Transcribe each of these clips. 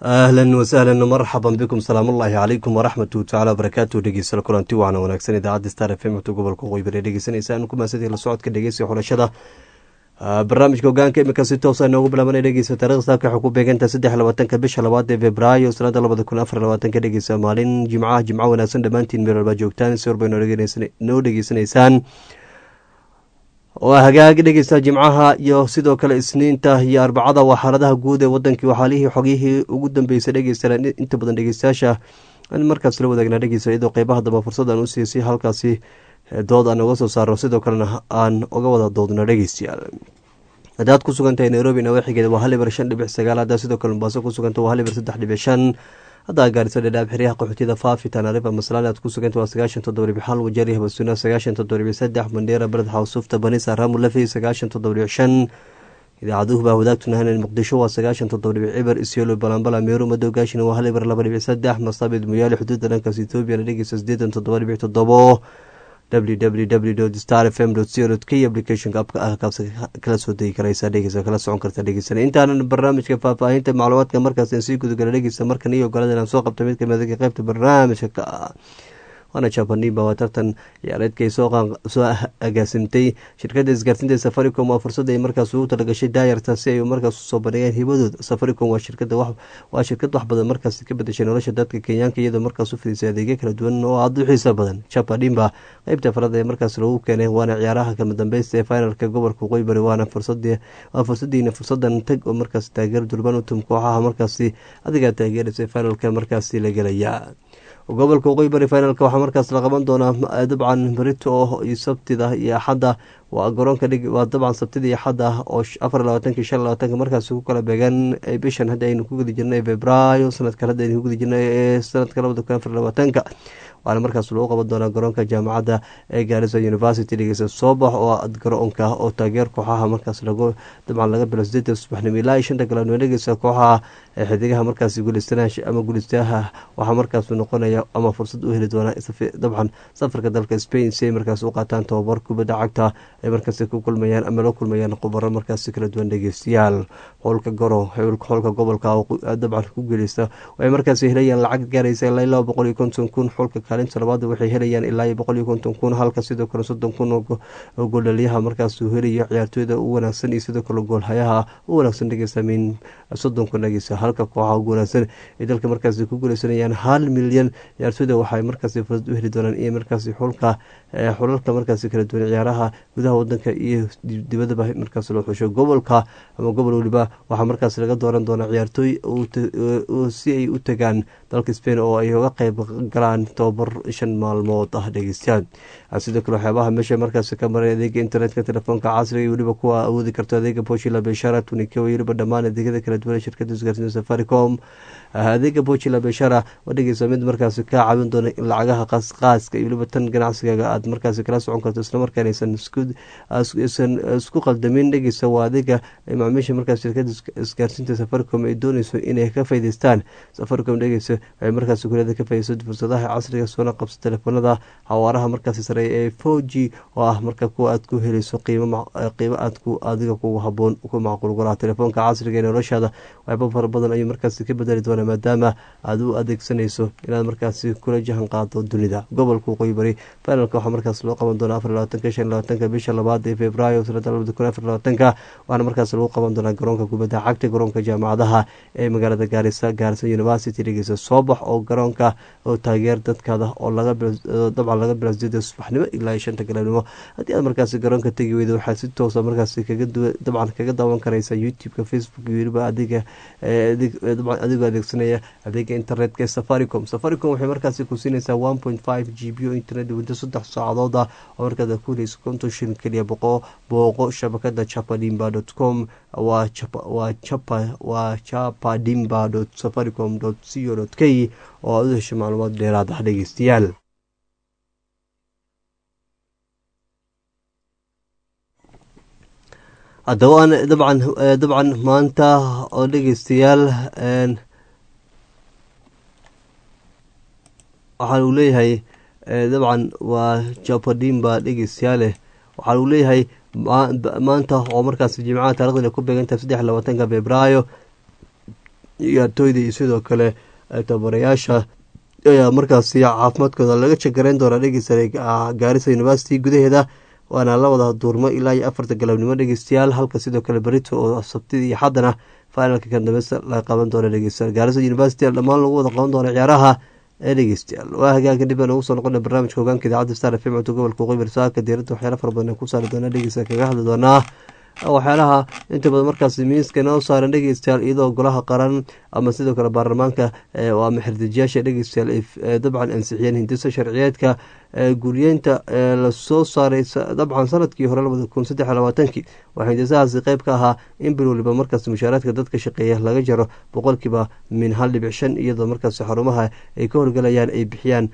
ahlan wasahlan marxaban bikum salaam ullaahi calaykum waraxmatu tacala wabarakaatu dhegeysta kulanti waana wanaagsan idaacadda star f m gobolka qoybare dhegeysaneysaan kumaasadi la socodka dhegeysiga xulashada barnaamijka hogaanka imika si toosa inoogu bilaabanay dhegeysa taarikhda saabka waxay ku beegantaha saddex labaatanka bisha labaad ee februaayo sanada labada kun afar labaatanka dhegeysa maalin jimcaha jimco wanaagsan dhammaantiin meel walbaa joogtaan si warba noo dhegeysanaysaan waa hagaag dhegeysta jimcaha iyo sidoo kale isniinta iyo arbacada waa xaaladaha guud ee wadankii waxaalihii xogyihii ugu dambeysay dhegeysta inta badan dhegeystayaasha aan markaas la wadaagna dhegeysta iyadoo qeybaha dambe fursadan u siisay halkaasi dood aan uga soo saarno sidoo kalena aan uga wada doodno dhegeystayaal haddaad ku sugantahay nairobi nawaaxigeeda waa hal ibar shan dhibic sagaal haddaad sidoo kale mombaaso ku suganta waa hal ibar saddex dhibic shan haddaa gaarisa dhadhaab xeryaha qaxootiyada faafi tanaarifa maslaali aad ku suganta waa sagaashan toddoba dhibic hal wajari habasuna sagaashan toddoba dhibic saddex mandheera beled xawsufta banisa raamu lafey sagaashan toddoba dhibic shan idaacaduhu baa wadaagtunahanen muqdisho waa sagaashan toddoba dhibic cibar isyolo balambala meeru madow gaashina waa hal ibar laba dhibic saddex masaabid muyaali xuduudda dhankaas ethoobiya la dhegeysa sideetan toddoba dhibic toddobo www star f m co k applicationka abka ah kaas kala soo degi karaysa dhegeysa kala socon karta dhegeysan intaanan barnaamijka faahfaahinta macluumaadka markaas sii gudagala dhegeysa markan iyo ogolada inaan soo qabta mid kamid qeybta barnaamijka ka ah waana jabanimba waa tartan ciyaareedkay soo agaasimtay shirkadda isgaarsiinta safaricom waa fursad ay markaas ugu talagashay daayarta si ay markaas usoo bandhigeen hibadooda safaricom waa shirkada waa shirkad wax badan markaas ka bedeshay nolosha dadka kenyaanka iyadoo markaas u fidisay adeegyo kala duwan oo aada u xiisa badan jabanimba qeybta farada ee markaas lagu keenay waana ciyaaraha kama dambeysta ee finalka gobolka qoybari waana waa fursadiina fursadan tag oo markaas taageer durban utum kooxaha markaasi adigaa taageeraysa finalka markaasi la gelaya gobolka waqooyi bari finalka waxaa markaas la qaban doonaa dabcan berito iyo sabtida iyo axadda waa garoonka waa dabcan sabtida iyo axadda oo afar labaatanki shan labaatanka markaas ku kala beegan bishan hadda aynu ku gudi jirnay februaayo sanadkan hadda aynu ku gudi jirnay ee sanadka labada kun afar labaatanka waana markaas lagu qaban doonaa garoonka jaamacadda ee gaarisa university dhegeysa soobax oo garoonka oo taageer kooxaha markaas lagu dabcan laga bilo sideeda subaxnimo ilaa iyo shanta galabnimo dhegeysa kooxaha xidigaha markaas guuleystanaasha ama guuleystayaha waxaa markaas noqonaya ama fursad u heli doonaa dabcan safarka dalka spain si ay markaas u qaataan tababar kubadda cagta ay markaas ku kulmayaan ama la kulmayaan khubaro markaas kala duwan dhegeystayaal xowlka garo xowlka gobolka dabcan ku guuleysta waxay markaas helayaan lacag gaaraysa ilaa laba boqol iyo konton kun xulka kaalinta labaad waxay helayaan ilaa iyo boqol iyo konton kun halka sidoo kale soddon kun oo gooldhaliyaha markaas uu helayo ciyaartooyda u wanaagsan iyo sidoo kale goolhayaha u wanaagsan dhegeysta min soddon kun dhegeysta halka kooxaha ugu wanaagsan ay dalka markaas ku guuleysanayaan hal milyan ciyaartooyda waxay markaas fursad u heli doonaan iyo markaas xulka xulalka markaas kala duwan ciyaaraha gudaha wadanka iyo dibadaba markaas loo xusho gobolka ama gobol weliba waxaa markaas laga dooran doonaa ciyaartooy si ay u tagaan dalka spain oo ay uga qeyb galaan tobabar shan maalmood ah dhegeystayaal sidoo kale waxyaabaha meesha markaas ka maray adeega internetka telefoonka casriga iyo weliba kuwa awoodi karto adeega bochila beshara tunike weliba dhammaan adeegyada kala duwan shirkada isgaarsiinta safaricom adeega bochila beshara waa dhegeysa mid markaas ka caawin doona in lacagaha qaaska iyo weliba tan ganacsigaga aad markaas kala socon karto islamarkaan aysan isku qaldamin dhegeysa waa adeega macaamiisha markaas shirkada isgaarsiinta safaricom ay dooneyso inay ka faideystaan safaricom dhegeysa waxay markaas kuleeda ka faideyso fursadaha casriga soona qabsa telefoonada xawaaraha markaas sareeya ee four g oo ah marka kuwa aad ku heleyso qiimo aad adiga kugu haboon ku macquul golaha telefoonka casriga ee noloshaada waxyaaba fara badan ayuu markaas ka bedeli doona maadaama aad u adeegsanayso inaad markaasi kula jahan qaado dunida gobolka waqooyi bari finalka waxaa markaas loo qaban doonaa afar labaatanka shan labaatanka bisha labaad ee februaayo sanada labada kun afar labaatanka waxaana markaas lagu qaban doonaa garoonka kubadda cagta garoonka jaamacadaha ee magaalada gaarisa gaarisa university dhegeysa soobax oo garoonka oo taageer dadkaada oo dabcan laga bilo sideeda subaxnimo ilaa iyo shanta galabnimo haddii aad markaasi garoonka tegi weyda waxaad si toosa markaasi dabcan kaga daawan karaysa youtube-ka facebook iyo weliba adiga adigoo adeegsanaya adeega internetka ee safaricom safaricom waxay markaasi ku siinaysaa one point five g b o internet muddo saddex saacadood ah oo markaad ku heleyso konton shilin keliya boqo booqo shabakada chapadimba dot com waa waa chapadimba dot safaricom dot co dot k oo aad u hesho macluumaad dheeraad ah dhegeystayaal haddaba dabcan dabcan maanta oo dhegeystayaal waxaa uu leeyahay dabcan waa japadimba dhegeystayaale waxaa uu leeyahay maanta oo markaas jimcaha taarikhdan ay ku beegantahay saddex labaatanka februaayo ciyaartooyda iyo sidoo kale tababarayaasha ayaa markaasi caafimaadkooda laga jagareyn doonaa dhegeysta gaarisa university gudaheeda waana la wada duurmo ilaa iyo afarta galabnimo dhegeystayaal halka sidoo kale berito oo sabtida iyo xaddana finalka kandambeysta la qaban doona dhegeystayaal gaarisa university dhammaan lagu wada qaban doona ciyaaraha ee dhegeystayaal waa hagaagka dib aan ugu soo noqona barnaamijka hogaanka idaacadda star f m codka gobolka qoybar saaka diirada waxyaala fara badan ku saari doona dhegeysta kaga hadli doonaa waxyaalaha inta badan markaas miiska noo saaran dhegeystayaal iyadoo golaha qaran ama sidoo kale baarlamaanka ama xirdijiyaasha dhegeystayaal ay dabcan ansixiyeen hindisa sharciyeedka guryeynta lasoo saaray dabcan sanadkii hore labada kun saddex labaatankii waxaa hindisahaasi qeyb ka ahaa in bil waliba markaas mushaaraadka dadka shaqeeya laga jaro boqolkiiba min hal dhibic shan iyadoo markaas xarumaha ay ka horgalayaan ay bixiyaan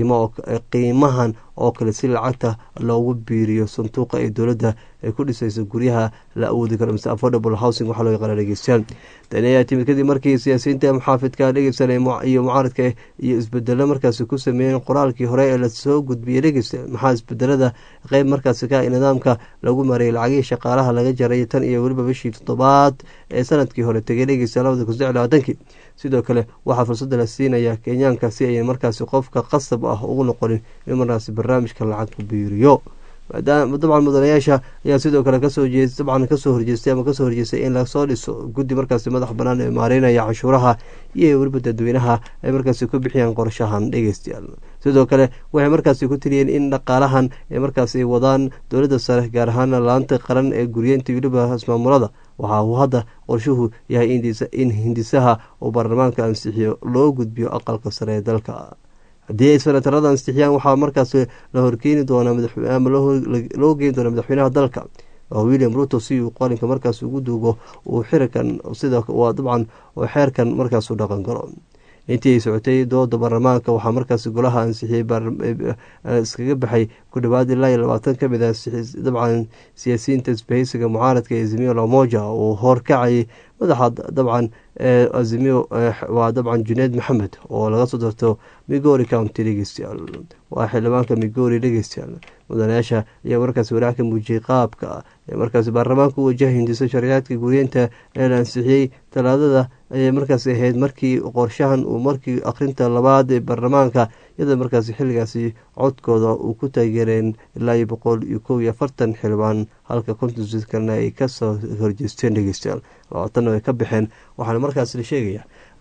qiimahan oo kale si lacagta loogu biiriyo sanduuqa ee dowladda ay ku dhisayso guryaha la awoodi karo mise affordable housing waxaa loo yaqaana dhegeystayaal tani ayaa timid kadib markii siyaasiyiinta muxaafidka dhegeysan iyo mucaaradka iyo isbedelo markaasi ku sameeyeen qoraalkii hore ee lasoo gudbiyey dhegeysta maxaa isbedelada qeyb markaasi ka nidaamka lagu mareeyay lacagihii shaqaalaha laga jaray tan iyo weliba bishii toddobaad ee sanadkii hore tegay dhegeysta labada kun saddex labaatankii sidoo kale waxaa fursada la siinaya kenyaanka si ay markaasi qofka qasab ah ugu noqonin in markaasi barnaamijka lacag ku biiriyo dabcan mudanayaasha ayaa sidoo kale kasoo dabcan kasoo horjeestay ama kasoo horjeestay in lasoo dhiso guddi markaasi madax banaan ee maareynaya canshuuraha iyo weliba dadweynaha ay markaasi ku bixiyaan qorshahan dhegeystayaal sidoo kale waxay markaasi ku tiriyeen in dhaqaalahan ay markaasi wadaan dowladda sare gaar ahaana laanta qaran ee guryeynta weliba ismaamulada waxa uu hadda qorshuhu yahay in hindisaha uu baarlamaanka ansixiyo loo gudbiyo aqalka sare ee dalka haddii ay senatarada ansixiyaan waxaa markaas la horkeeni doonaa ama loo geeni doonaa madaxweynaha dalka oo william ruto si uu qalinka markaas ugu duugo uu xirikan sida waa dabcan oo xeerkan markaas u dhaqan galo intii ay socotay dooda baarlamaanka waxaa markaas golaha ansixiyey iskaga baxay ku dhawaad ilaa iyo labaatan ka mid ah dabcan siyaasiyiinta isbahaysiga mucaaradka ee azimiyo lamoja uu horkacayay madaxa dabcan azimiyo waa dabcan juneed maxamed oo laga soo darto migori county dhegeystayaal waa xildhibaanka migori dhegeystayaal mudanayaasha ayaa markaas walaac ka muujiyey qaabka ee markaas baarlamaanka u wajaha hindiso sharciyaadka guryeynta ee la ansixiyey talaadada ayay markaas ahayd markii qorshahan uu markii akhrinta labaad ee baarlamaanka iyadoo markaas xilligaasi codkooda uu ku taageereen ilaa iyo boqol iyo kow iyo afartan xildhibaan halka kontinsukalna ay kasoo horjeesteen dhegeystayaal labaatanna ay ka baxeen waxaana markaas la sheegaya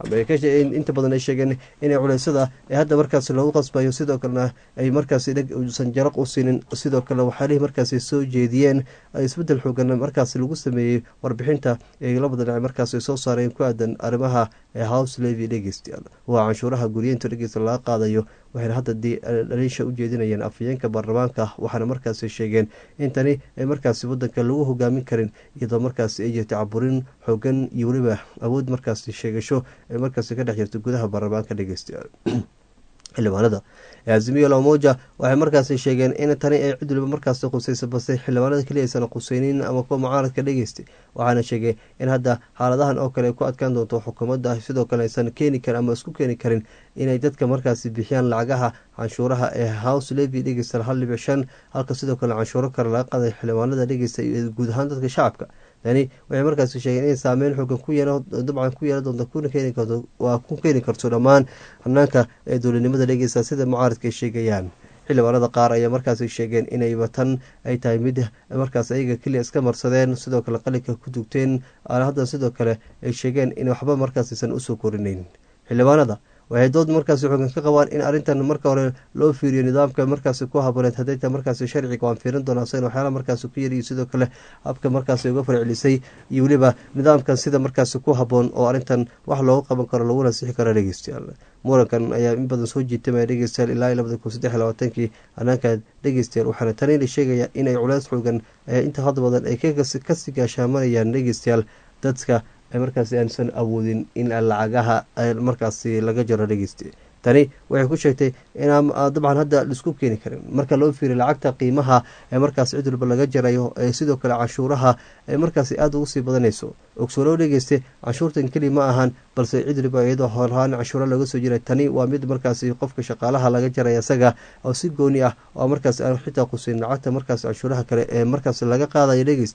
inta badan ay sheegeen inay culeysada ee hadda markaas loogu qasbayo sidoo kalena ay markaas usan jaraq u siinin sidoo kale waxyaalihii markaas soo jeediyeen isbedel xoogan markaas lagu sameeyey warbixinta ee labada dhinac markaas soo saareen ku aadan arrimaha house levy dhegeystayaal waa canshuuraha guryeynta dhegeysta laga qaadayo waxayna hadda dhaliisha u jeedinayeen afayeenka baarlamaanka waxaana markaas sheegeen in tani ay markaas wadanka lagu hogaamin karin iyadoo markaas ay jirta caburin xoogan iyo weliba awood markaas sheegasho ay markaas ka dhex jirta gudaha baarlamaanka dhegeystayaal xildhibaanada azimiyo lamoja waxay markaas sheegeen in tani ay cid waliba markaas qusaysa balse xildhibaanada keliya aysan quseynin ama kuwa mucaaradka dhegeystay waxaana sheegay in hadda xaaladahan oo kale ay ku adkaan doonto xukuumadda sidoo kale aysan keeni karin ama isku keeni karin inay dadka markaasi bixiyaan lacagaha canshuuraha ee house levy dhegeysta hal dhibic shan halka sidoo kale canshuuro kale laga qaday xildhibaanada dhegeysta iyo guud ahaan dadka shacabka tani waxay markaas sheegeen inay saameyn xoogan ku dabcan ku yeelan doonto kuna keeni karto waa ku keeni karto dhammaan hanaanka ee dowladnimada dhegeysta sida mucaaradka ay sheegayaan xildhibaanada qaar ayaa markaas sheegeen inayba tan ay tahay mid markaas ayaga keliya iska marsadeen sidoo kale qalinka ku dugteen hadda sidoo kale ay sheegeen in waxba markaas aysan usoo korinayn xildhibaanada waxay dood markaas xoogan ka qabaan in arrintan marka hore loo fiiriyo nidaamka markaas ku haboneed hadayta markaas sharciga waan fiirin doonaa isagana waxyaala markaas ku yariyo sidoo kale habka markaas uga farcelisay iyo weliba nidaamkan sida markaas ku haboon oo arrintan wax looga qaban karo laguna sixi karo dhegeystayaal murankan ayaa in badan soo jiitamaya dhegeystayaal ilaa iyo labada kun saddex iyo labaatankii hanaanka dhegeystayaal waxaana tanina sheegaya inay culeys xoogan inta had badan ay kasii gaashaamanayaan dhegeystayaal dadka markaas aansan awoodin in lacagaha markaasi laga jaro dhegeysta tani waxay ku sheegtay inaan dabcan hadda laisku keeni karin marka loo fiiriy lacagta qiimaha ee markaas cid walba laga jarayo ee sidoo kale canshuuraha ee markaasi aada ugu sii badanayso ogsooloo dhegeyste canshuurtan keli ma ahan balse cid waliba iyadoo horhaan canshuura looga soo jiray tani waa mid markaasi qofka shaqaalaha laga jaraya isaga oo si gooni ah oo markaas aan xitaa quseyn lacagta markaas canshuuraha kale ee markaas laga qaadaya dhegeyste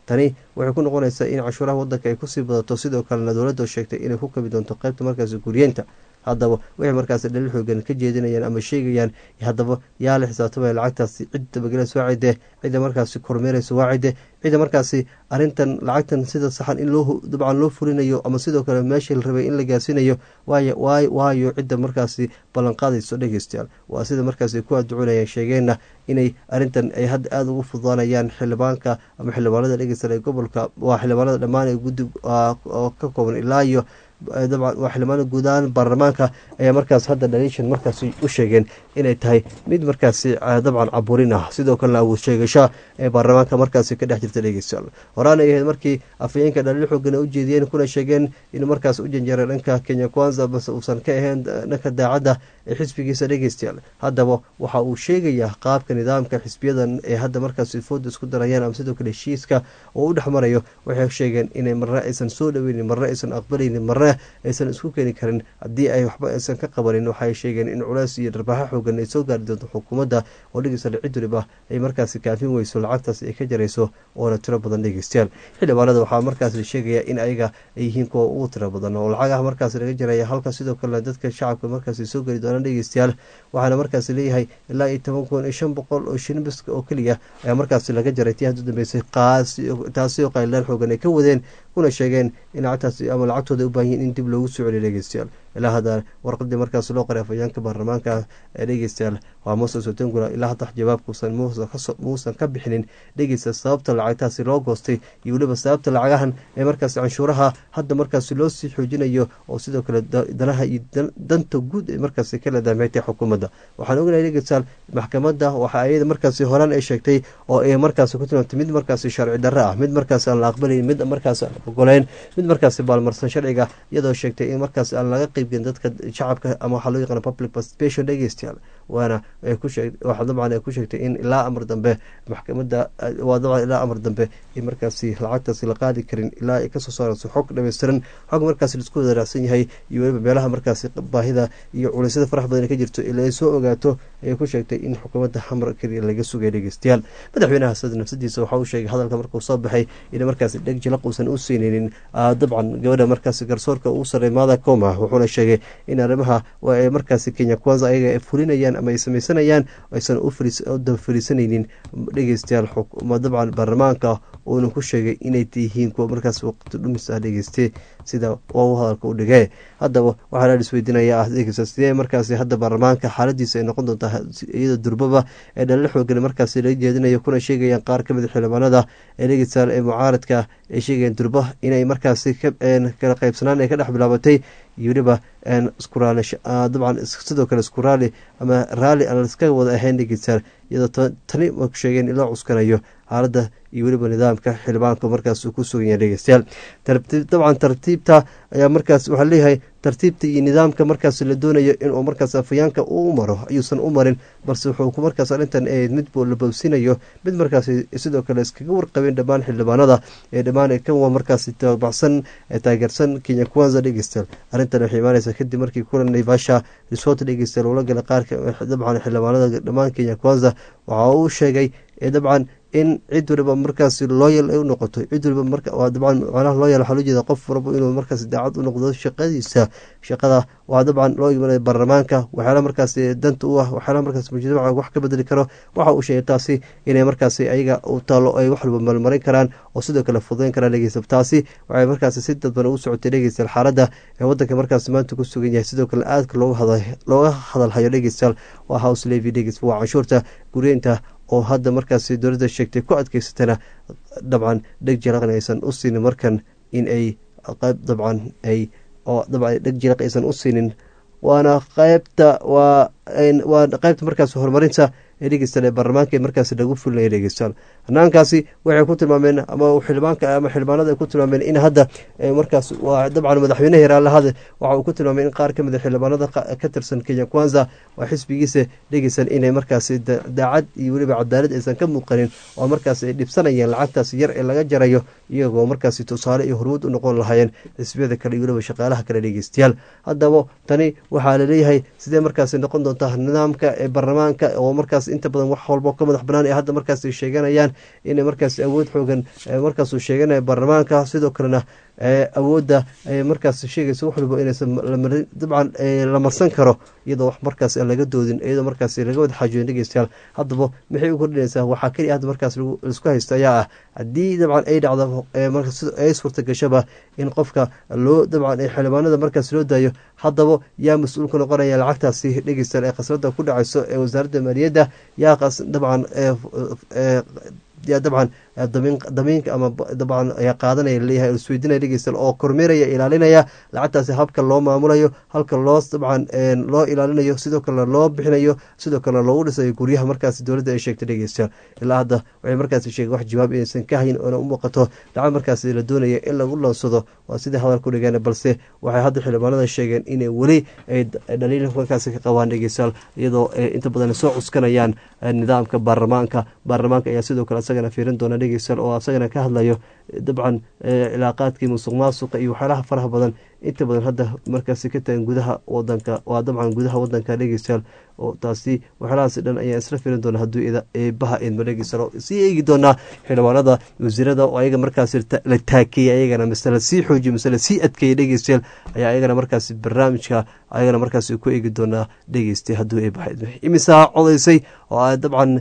tani waxay ku noqonaysaa in cashuuraha wadanka ay kusii badato sidoo kalena dowladda sheegtay inay ku kabi doonto qeybta markaasi guryeenta haddaba waxay markaasi dhalil xoogan ka jeedinayaan ama sheegayaan haddaba yaa la xisaabtamaya lacagtaasi cid dabagelaysa waa cidde cidda markaasi kormeeraysa waa cidde cidda markaasi arrintan lacagtan sida saxan in loo dabcan loo fulinayo ama sidoo kale meeshii la rabay in la gaarsiinayo waayo waayo cidda markaasi ballanqaadayso dhegeystayaal waa sida markaasi ku adducunayeen sheegeenna inay arrintan ay hadda aada ugu fududaanayaan xildhibaanka ama xildhibaanada dhegeystayaal ee gobolka waa xildhibaanada dhammaan ee guddi oo ka kooban ilaa iyo dabcan waa xildhibaanada guud ahaan baarlamaanka ayaa markaas hadda dhaliishan markaasi u sheegeen inay tahay mid markaasi dabcan caburin ah sidoo kalena awood sheegasha ee baarlamaanka markaasi ka dhex jirta dhegeystayaal horaan ay ahayd markii afayeenka dhaliil xoogan u jeediyeen kuna sheegeen inuu markaas u janjeeray dhanka kenya kwanza base uusan ka ahayn dhanka daacadda ee xisbigiisa dhegeystayaal haddaba waxa uu sheegayaa qaabka nidaamka xisbiyadan ee hadda markaasi fooda isku darayaan ama sidoo kale heshiiska oo u dhex marayo waxay sheegeen inay marna aysan soo dhoweynin marna aysan aqbalaynin marna aysan isku keeni karin haddii ay waxba aysan ka qabanin waxay sheegeen in culays iyo dharbaaxo xoogan ay soo gaari doonto xukuumadda oo dhegeystayaal cid waliba ay markaasi kaafin weyso lacagtaas ay ka jarayso oona tiro badan dhegeystayaal xildhibaanada waxaa markaas la sheegayaa in ayaga ay yihiin kuwa ugu tiro badan oo lacagaha markaas laga jaraya halka sidoo kalena dadka shacabka markaasi soo geli doonaan dhegeystayaal waxaana markaas leeyahay ilaa iyo toban kun iyo shan boqol oo shinibiska oo keliya ayaa markaasi laga jaray tii hadda dambeysay taasi oo qayldaan xoogan ay ka wadeen kuna sheegeen in lacagtaasi ama lacagtooda u baahan yihin in dib loogu soo celiyo dhegeystayaal ilaa hadda warqadii markaas loo qoray afhayaanka baarlamaanka ee dhegeystayaal waa moses otengula ilaa hadda jawaabkuusan muusan ka bixinin dhegeysta sababta lacagtaasi loo goostay iyo weliba sababta lacagahan ee markaasi canshuuraha hadda markaasi loo sii xoojinayo oo sidoo kale danaha iyo danta guud ee markaasi kala daameetay xukuumadda waxaan ognahay dhegeystayaal maxkamadda waxa ayada markaasi horaan ay sheegtay oo ay markaasi ku tilmaamtay mid markaasi sharci darro ah mid markaasi aan la aqbalayn mid markaasi aan ogoleyn mid markaasi baalmarsan sharciga iyadoo sheegtay in markaasi aan laga qeybgelin dadka shacabka ama waxaa loo yaqaana public participation dhegeystayaal waana waxa dabcan ay ku sheegtay in ilaa amar dambe maxkamadda waa dabcan ilaa amar dambe in markaasi lacagtaasi la qaadi karin ilaa ay kasoo saarayso xog dhameystiran xog markaasi laisku wadaaraacsan yahay iyo weliba meelaha markaasi baahida iyo culeysyada farax badan ka jirto ilaa ay soo ogaato ayay ku sheegtay in xukuumadda xamar keliya laga sugay dhegeystayaal madaxweynaha sada nafsadiisa waxa uu sheegay hadalka markuu soo baxay in markaasi dheg jilaq uusan u siinaynin dabcan gabadha markaasi garsoorka uu saray mada coma wuxuuna sheegay in arrimaha ay markaasi kenya kwanza ayaga ay fulinayaan ama ay sameysanayaan aysan u daba fariisanaynin dhegeystayaal dabcan baarlamaanka uuna ku sheegay inay yihiin kuwa markaas waqti dhumis ah dhegeyste sida u hadalka u dhigee haddaba waxaa la isweydiinaya ah dhegeysta sidee markaasi hadda baarlamaanka xaaladiisa ay noqon doontaa iyadoo durbaba ee dhalala xoogan markaasi laga jeedinayo kuna sheegayaan qaar kamid xildhibaanada ee dhegeystayaal ee mucaaradka ay sheegayaan durba inay markaasi kala qaybsanaan ay ka dhex bilaabatay iyo weliba dabcan sidoo kale isku raali ama raali aan iska wada ahayn dhegeystayaal iyadoo tani ku sheegeen in loo cuskanayo xaaladda iyo weliba nidaamka xildhibaanku markaas uu ku sugan yahay dhegeystayaal dabcan tartiibta ayaa markaas waxaa leeyahay tartiibta iyo nidaamka markaas la doonayo inuu markaas afayaanka uu maro ayuusan u marin balse wuxuu markaas arrintan mid la bowsinayo mid markaas sidoo kale iskaga warqabeen dhammaan xildhibaanada ee dhammaan kanwa markaas tabaxsan taageersan kenya kwanza dhegeystayaal arrintan waxay imaaneysaa kadib markii kulan naivasha resort dhegeystayaal ula gala qaarka dabcan xildhibaanada dhammaan kenya kwanza waxa uu sheegay dabcan in cid waliba markaasi looyal ay u noqoto cid waliba dabcan macnaha looyal waxaa loo jeeda qof walba inuu markaasi daacad u noqdo shaqadiisa shaqada waa dabcan loo imanaya baarlamaanka waxyaala markaasi danta u ah waxyaala markaas mujtamaca wax ka bedeli karo waxa uu sheegay taasi inay markaasi ayaga u taalo ay wax walba malmarin karaan oo sidoo kale fududeyn karaan dhegeysta taasi waxay markaasi si dadban ugu socotay dhegeystayaal xaaladda ee wadanka markaasi maanta ku sugan yahay sidoo kale aadka looga hadalhayo dhegeystayaal waa house levy dhegeys waa canshuurta guryeynta oo hadda markaasi dowladda sheegtay ku adkeysatana dabcan dheg jilaqn aysan u siinin markan in ay qayb dabcan ay oo dabcan dheg jilaq aysan u siinin waana qaybta waa waa qaybta markaas horumarinta ee dhegeystayaal ee baarlamaanka markaasi lagu fulinaya dhegeystayaal hanaankaasi waxay ku tilmaameen ama xildhibaanka ama xildhibaanada ay ku tilmaameen in hadda markaas waa dabcan madaxweynaha yaraalahada waxa uu ku tilmaamay in qaar ka mid a xildhibaanada ka tirsan kenya kwanza waa xisbigiisa dhegeysan inay markaasi daacad iyo weliba cadaalad aysan ka muuqanin oo markaas ay dhibsanayeen lacagtaas yar ee laga jarayo iyagoo markaasi tusaale iyo hormuud u noqon lahaayeen xisbiyada kale iyo weliba shaqaalaha kale dhegeystayaal haddaba tani waxaa laleeyahay sidee markaasi noqon doontaa nidaamka ee baarlamaanka oo markaas inta badan wax walbo ka madax banaan ee hadda markaas sheeganayaan inay markaas awood xoogan markaasuu sheeganaya baarlamaanka sidoo kalena awoodda ay markaas sheegaysa wax walba inaysan dabcan la marsan karo iyadoo wax markaas aan laga doodin iyadoo markaas laga wada xaajoodin dhegeystayaal haddaba maxay u kordhinaysaa waxaa keliya hadda markaas laisku haysta ayaa ah haddii dabcan ay dhacdo ay suurta gashaba in qofka loo dabcan xildhibaanada markaas loo daayo haddaba yaa mas-uulka noqonaya lacagtaasi dhegeystayaal ee khasnada ku dhacayso ee wasaaradda maaliyadda yaa dabcan yaa dabcan damiinka ama dabcan ayaa qaadanaya laleeyahay isweydiinaya dhegeystayaal oo kormeeraya ilaalinaya lacagtaasi habka loo maamulayo halka loo dabcan loo ilaalinayo sidoo kalena loo bixinayo sidoo kalena loogu dhisayo guryaha markaasi dowladda ay sheegtay dhegeystayaal ilaa hadda waxay markaasi sheegeen wax jawaab inaysan ka hayin oona u muuqato lacag markaasi la doonaya in lagu lansado waa sidai hadalku dhigeen balse waxay hadda xildhibaanada sheegeen inay weli ay dhaliil markaasi ka qabaan dhegeystayaal iyadoo inta badan soo cuskanayaan nidaamka baarlamaanka baarlamaanka ayaa sidoo kale isagana fiirin doona dhegeystayaal oo asagana ka hadlayo dabcan cilaaqaadkii musuq maasuqa iyo waxyaalaha faraha badan inta badan hadda markaasi ka tagan gudaha wadanka waa dabcan gudaha wadanka dhegeystayaal oo taasi waxyaalahaasi dhan ayaa isla firin doona hadduu eebaha idma dhegeystayaal sii eegi doonaa xildhibaanada wasiirada oo ayaga markaasi la taakeeyay ayagana mise la sii xoojiyo mise la sii adkeeyay dhegeystayaal ayaa ayagana markaasi barnaamijka ayagana markaasi ku eegi doonaa dhegeystay hadduu eebaha idma imisaa codaysay oo dabcan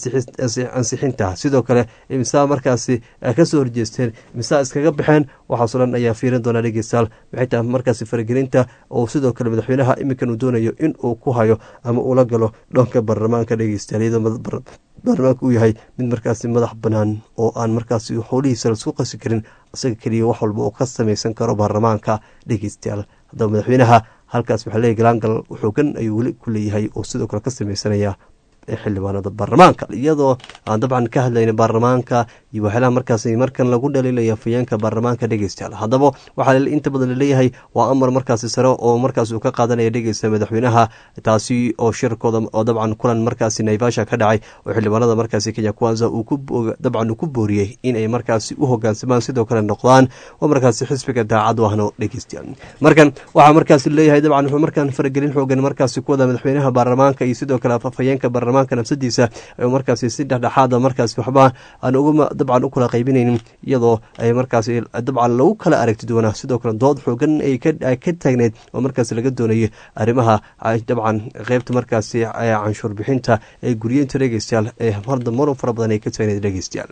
ansixinta sidoo kale imisaa markaasi kasoo horjeesteen imisaa iskaga baxeen waxaasoo dhan ayaa fiirin doonaa dhegeystayaal maxay tahay markaasi faragelinta oo sidoo kale madaxweynaha iminkan uu doonayo in uu ku hayo ama ula galo dhanka baarlamaanka dhegeystayaal iyadoo baarlamaanka uu yahay mid markaasi madax banaan oo aan markaasi howlihiisa laisku qasi karin isaga keliya wax walba oo ka samaysan karo baarlamaanka dhegeystayaal haddaba madaxweynaha halkaas waxaa leeyahy galaangal xoogan ayuu weli ku leeyahay oo sidoo kale ka samaysanaya xildhibaanada baarlamaanka iyadoo aan dabcan ka hadlayna baarlamaanka iyo waxyaalaha markaas markan lagu dhaliilaya afayeenka baarlamaanka dhegeystayaal haddaba waxaa inta badan laleeyahay waa amar markaasi sare oo markaas uu ka qaadanaya dhegeysta madaxweynaha taasi oo shirkooda oo dabcan kulan markaasi naivasha ka dhacay oo xildhibaanada markaasi kenya kwanza dabcan uu ku booriyey inay markaasi u hogaansamaan sidoo kale noqdaan oo markaasi xisbiga daacad u ahno dhegeystayaal markan waxaa markaasi leeyahay dabcan wuxuu markaan faragelin xoogan markaasi ku wada madaxweynaha baarlamaanka iyo sidoo kale afayeenka baarlamaanka nafsadiisa markaasi si dhexdhexaada markaasi waxba aan uga dabcan u kala qaybinaynin iyadoo ay markaasi dabcan lagu kala aragti doonaa sidoo kale dood xoogan ay ka taagneyd oo markaasi laga doonayay arrimaha dabcan qeybta markaasi canshuur bixinta ee guryeynta dhegeystayaal ee harda marun fara badan ay ka taagneyd dhegeystayaal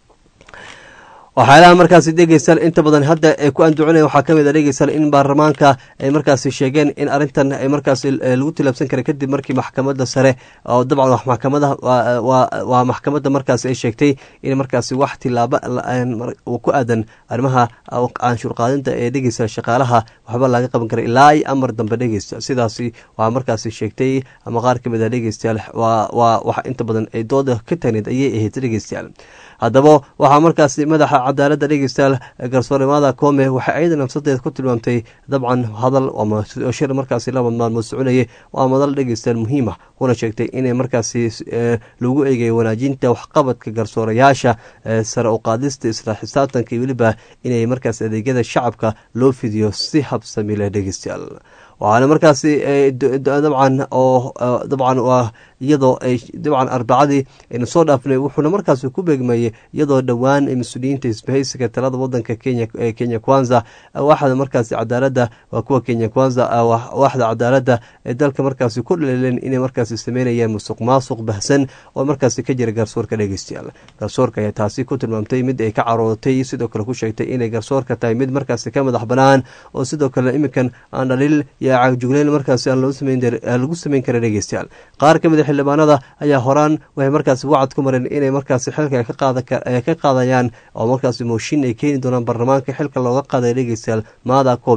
waxyaalaha markaasi dhegeystayaal inta badan hadda ee ku anducinaya waxaa kamid a dhegeystayaal in baarlamaanka ay markaasi sheegeen in arrintan ay markaasi lagu tilaabsan kara kadib markii maxkamadda sare oo dabcan maxkamada waa maxkamadda markaasi ay sheegtay in markaasi wax tilaabo ku aadan arrimaha canshuur qaadinta ee dhegeystayaal shaqaalaha waxba laga qaban kara ilaa ay amar dambe dhegeysta sidaasi waa markaasi sheegtay ama qaar kamid a dhegeystayaal waa wax inta badan ay dooda ka tagneed ayay ahayd dhegeystayaal haddaba waxaa markaasi madaxa cadaaladda dhegeystayaal garsoornimada koome waxay ayada nafsadeeda ku tilmaamtay dabcan hadal shir markaasi laba maalmood soconayay waa madal dhegeystayaal muhiima kuna sheegtay inay markaasi lagu eegayo wanaajinta waxqabadka garsoorayaasha sare u qaadista isla xisaabtanka iyo weliba inay markaasi adeegyada shacabka loo fidiyo si habsami leh dhegeystayaal waxaana markaasi dabcan oo dabcan waa iyadoo ay dabcan arbacadii aynu soo dhaafnay wuxuuna markaasi ku beegmayey iyadoo dhowaan mas-uuliyiinta isbahaysiga talada wadanka kenya ee kenya kwanza waxda markaasi cadaaladda waa kuwa kenya kwanza waxda cadaaladda ee dalka markaasi ku dhaliileen inay markaasi sameynayaan musuq maasuq bahsan oo markaasi ka jira garsoorka dhegeystayaal garsoorka ayaa taasi ku tilmaamtay mid ay ka caroodatay sidoo kale ku sheegtay inay garsoorka tahay mid markaasi ka madax banaan oo sidoo kale iminkan aan dhaliil iyo cagjugleyn markaasi aan lagu sameyn kara dhegeystayaal qaar ka mid a xildhibaanada ayaa horaan waxay markaasi wacad ku mareen inay markaasi xilka ka qaadayaan oo markaasi mooshin ay keeni doonaan baarlamaanka xilka looga qaaday dhegeystayaal maada kome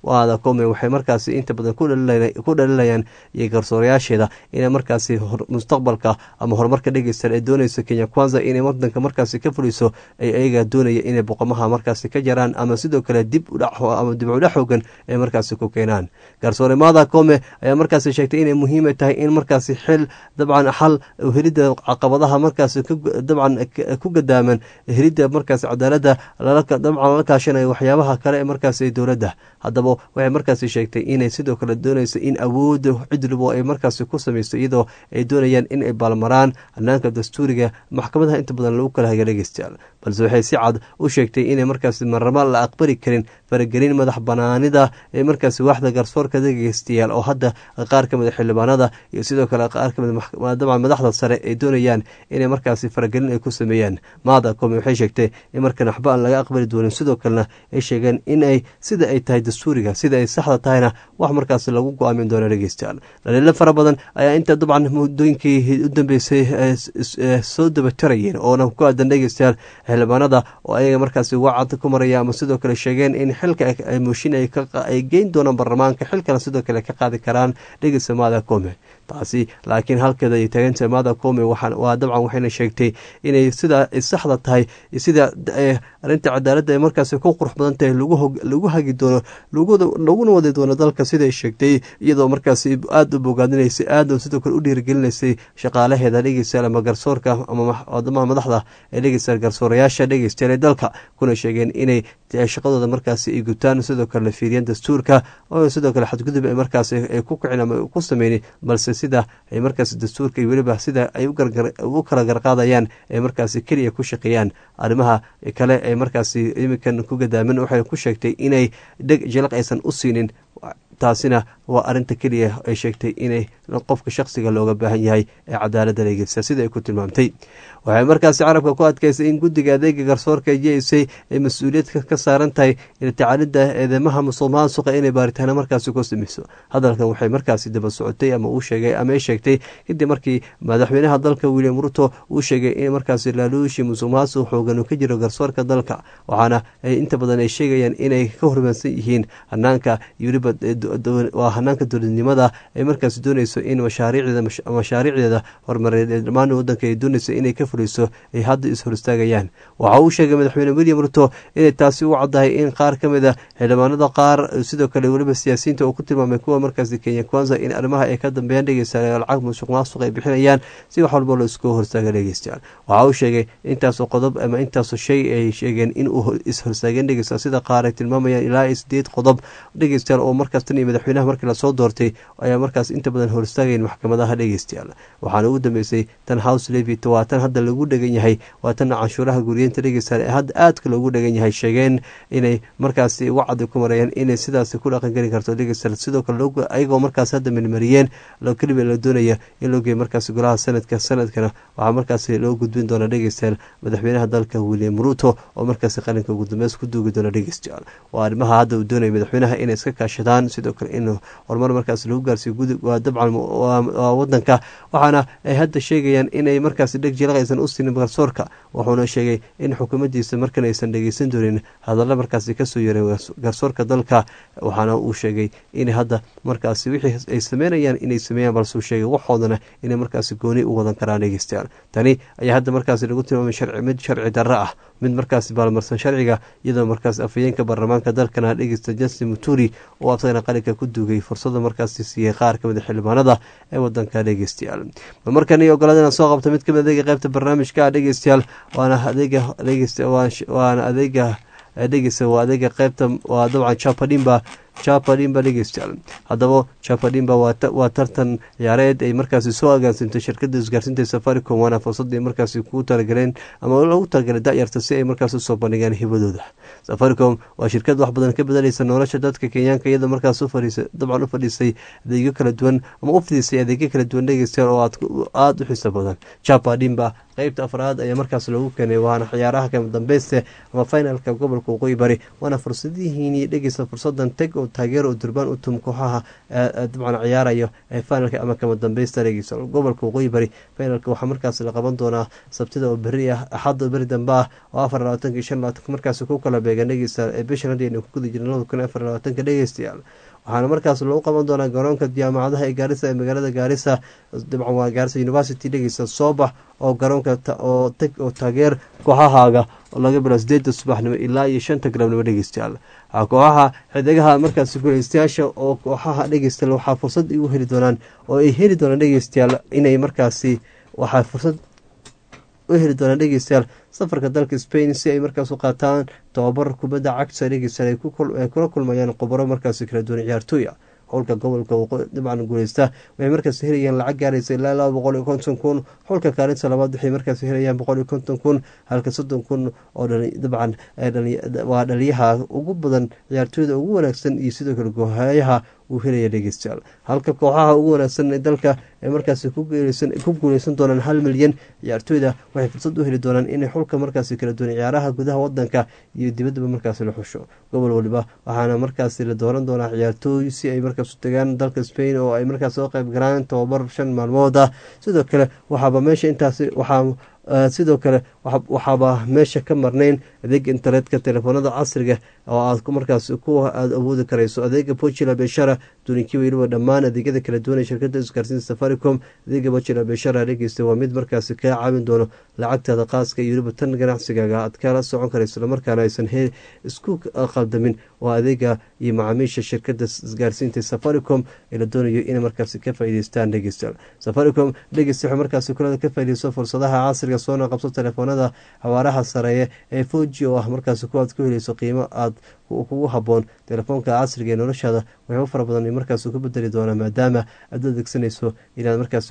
waada come waxay markaasi inta badan ku dhalilayaan iyo garsoorayaasheeda inay markaasi mustaqbalka ama horumarka dhegeystayaal ay doonayso kenya kwanza inay wadanka markaasi ka fuliso ay ayaga doonaya inay boqomaha markaasi ka jaraan ama sidoo kale dib ama dib udhac xoogan ay markaasi ku keenaan garsoore maada come ayaa markaasi sheegtay inay muhiima tahay in markaasi xil dabcan xal helidda caqabadaha markaasi dabcan ku gadaaman helidda markaasi cadaaladda dabcan lala kaashanayo waxyaabaha kale ee markaasi dowladda haddaba waxay markaasi sheegtay inay sidoo kale doonayso in awoodda cidlibo ay markaasi ku samaysto iyadoo ay doonayaan in ay baalmaraan hanaanka dastuuriga maxkamadaha inta badan lagu kala haga dhegeystayaal balse waxay si cad u sheegtay inay markaasi marnaba la aqbali karin faragelin madax banaanida ee markaasi waaxda garsoorka dhegeystayaal oo hadda qaar ka mid a xildhibaanada iyo sidoo kale qaar ka mid dabcan madaxda sare ay doonayaan inay markaasi faragelin ay ku sameeyaan maada kome waxay sheegtay in markan waxba aan laga aqbali doonin sidoo kalena ay sheegeen in ay sida ay tahay dastuuriga sida ay saxda tahayna wax markaasi lagu go-aamin doono dhegeystayaal dhaliilo fara badan ayaa inta dabcan muddooyinkii u dambeysay soo dabatarayeen oona ku aadan dhegeystayaal xildhibaanada oo ayaga markaasi wacad ku maraya ama sidoo kale sheegeen in xilka mooshin ay geyn doonaan baarlamaanka xilkana sidoo kale ka qaadi karaan dhegeysta maada kome taasi laakiin halkeeda ay taaganta maada kome waa dabcan waxayna sheegtay inay sida saxda tahay sida arinta cadaaladda ay markaasi ku qurux badan tahay lagu hagi doono laguna wadi doono dalka siday sheegtay iyadoo markaasi aada u bogaadinaysay aada sidoo kale u dhiirigelinaysay shaqaalaheeda dhegeystayaal ama garsoorka ama madaxda ee dhegeystayaal garsoorayaasha dhegeystayaal ee dalka kuna sheegeen inay shaqadooda markaasi ay gutaan sidoo kale la fiiriyaan dastuurka oo sidoo kale xadgudub ay markaasi ay ku kicin ama ku sameynin balse sida ay markaasi dastuurka iyo weliba sida ay u kala garqaadayaan ay markaasi keliya ku shaqeeyaan arrimaha kale ee markaasi iminkan ku gadaaman waxay ku sheegtay inay dheg jalaq aysan u siinin taasina waa arinta keliya ay sheegtay inay qofka shaqsiga looga baahan yahay ee cadaaladda dhegeysta sida ay ku tilmaamtay waxay markaasi carabka ku adkaysay in guddiga adeega garsoorka jeysay ay mas-uuliyad ka saaran tahay tacaalidda eedeymaha musuqmaasuqa inay baaritaano markaasi ku samayso hadalkan waxay markaasi daba socotay ama uu sheegay ama ay sheegtay kadib markii madaxweynaha dalka william ruto uu sheegay in markaasi laaluushi musuqmaasuq xoogan uu ka jiro garsoorka dalka waxaana inta badan ay sheegayaan inay ka hormaansan yihiin hanaanka weliba waa hanaanka dowladnimada ay markaasi doonayso in mashaariicdeeda horumareed ee dhammaan wadanka ay doonayso inay ka fuliso ay hadda is-hor istaagayaan waxa uu sheegay madaxweyne william ruto inay taasi u caddahay in qaar ka mid a xildhibaanada qaar sidoo kale weliba siyaasiyiinta uu ku tilmaamay kuwa markaasi kenya kwanza in arrimaha ay ka dambeeyaan dhegeystayaal lacag musuq maasuq ay bixinayaan si wax walba loo isku horstaaga dhegeystayaal waxa uu sheegay intaasoo qodob ama intaasoo shay ay sheegeen in uu is-horstaageen dhegeystayaal sida qaar ay tilmaamayaan ilaa iyo sideed qodob dhegeystayaal oo markaas tan iyo madaxweynaha markii lasoo doortay ayaa markaas inta badan hor istaagayn maxkamadaha dhegeystayaal waxaana ugu dambeysay tan house levit waa tan hadda lagu dhegan yahay waa tan canshuuraha guriyeenta dhegeystayaal ee hadda aadka loogu dhegan yahay sheegeen inay markaasi wacdi ku marayaan inay sidaasi ku dhaqangeli karto dhegeystayaal sidoo kale ayagoo markaas hadda milmariyeen keliba la doonaya in loo geeyo markaasi golaha sanadka sanadkana waxaa markaasi loo gudbin doona dhegeystayaal madaxweynaha dalka william ruto oo markaasi qaranka gudumbeys ku duugi doona dhegeystayaal waa arrimaha hadda uu doonaya madaxweynaha inay iska kaashadaan sidoo kale in horumar markaas lagu gaarsiiyo gudub waa dabcan waa wadanka waxaana ay hadda sheegayaan inay markaasi dheg jilaq aysan u siinin garsoorka wuxuuna sheegay in xukuumaddiisa markan aysan dhegeysan doonin hadalla markaasi kasoo yeereen garsoorka dalka waxaana uu sheegay in hadda markaasi wixii ay sameynayaan inay sameeyaan balse uu sheegay waxoodana inay markaasi gooni u wadan karaan dhegeystayaal tani ayaa hadda markaasi lagu tilmaamay sharci mid sharci darro ah mid markaasi baalmarsan sharciga iyadoo markaas afhayeenka baarlamaanka dalkana dhegeysta justin muturi oo asagana qalinka ku duugay fursada markaasi siiyey qaar kamid a xildhibaanada ee wadanka dhegeystayaal markan iyo ogolaada inaan soo qabto mid kamid adeega qaybta barnaamijka dhegeystayaal waana adeega waana adeega dhegeysta waa adeega qaybta waa dabcan chapadimba chapadimba dhegeystayaal haddaba chapadimba waa tartan ciyaareed ay markaasi soo agaansimtay shirkada isgaarsiinta safaricom waana fursadii markaasi ku talagaleen ama lagu talagalay dayarta si ay markaas usoo bandhigaan hibadooda safaricom waa shirkad wax badan ka bedelaysa nolosha dadka kenyaanka iyadoo markaas dabcan u fadhiisay adeegyo kala duwan ama u fidisay adeegyo kala duwan dhegeystayaal oo aada u xiiso badan chapadimba qeybta afraad ayaa markaas loogu keenay waana ciyaaraha kama dambeyste ama finalka gobolka waqooyi bari waana fursadihiini dhegeysta fursadan teg oo taageero oo durbaan u tum kooxaha dabcan ciyaarayo ee finalka ama kama dambeysta dhegeysa gobolka waqooyi bari finalka waxaa markaas la qaban doonaa sabtida oo beri ah axadda oo beri dambe ah oo afar labaatanka iyo shan labaatanka markaas ku kala beegan dhegeysta ee bishan haddii aynu ku guda jirna labada kun afar labaatanka dhegeystayaal waxaana markaas lagu qaban doonaa garoonka jaamacadaha ee gaarisa ee magaalada gaarisa dabcan waa gaarisa university dhegeysa soobax oo garoonka oo tag oo taageer kooxahaaga oo laga bilo sideeda subaxnimo ilaa iyo shanta galabnimo dhegeystayaal kooxaha xidigaha markaas guuleystayaasha oo kooxaha dhegeystayaal waxaa fursad igu heli doonaan oo ay heli doonaan dhegeystayaal inay markaasi waxaa fursad u heli doonaan dhegeystayaal safarka dalka spain si ay markaas u qaataan tobabar kubadda cagta dhegeystayaal ay kula kulmayaan khubaro markaasi kala duwan ciyaartooy ah xulka gobolka dabcan guuleysta waxay markaas helayaan lacag gaaraysa ilaa laba boqol iyo konton kun xulka kaalinta labaad waxay markaas helayaan boqol iyo konton kun halka soddon kun oo dabcan waa dhaliyaha ugu badan ciyaartooyda ugu wanaagsan iyo sidoo kale goohayaha uu helaya dhegeystayaal halka kooxaha ugu wanaagsan ee dalka ee markaasi ku guuleysan doonaan hal milyan ciyaartooyda waxay fursad u heli doonaan inay xulka markaasi kala duwan ciyaaraha gudaha wadanka iyo dibaddaba markaasi la xusho gobol waliba waxaana markaasi la dooran doonaa ciyaartooy si ay markaas u tagaan dalka spain oo ay markaas soo qayb galaan tobabar shan maalmood ah sidoo kale waxaaba meesha intaasi waxaa sidoo kale waxaaba meesha ka marnayn adeega internetka telefoonada casriga oo aad markaas ku aada awoodi karayso adeega bojila beshara dunikii weliba dhammaan adeegyada kala duwan ee shirkada isgaarsiinta safaricom adeega bojila beshara dhegeysta waa mid markaasi kaa caawin doono lacagtaada qaaska iyo weliba tan ganacsigaaga aad kala socon karayso islamarkaana aysan he isku qaldamin waa adeega iyo macaamiisha shirkada isgaarsiinta safaricom ee la doonayo inay markaasi ka faa'iideystaan dhegeystayaal safaricom dhegeysta waxay markaasi kulada ka faa'iideyso fursadaha casriga soona qabso telefoonada xawaaraha sareeya ee foji oo ah markaasi kuwaad ku heleyso qiimo aad kugu haboon telefoonka casriga ee noloshaada waxyaabo fara badan markaas ku bedeli doonaa maadaama aad u adeegsanayso inaad markaas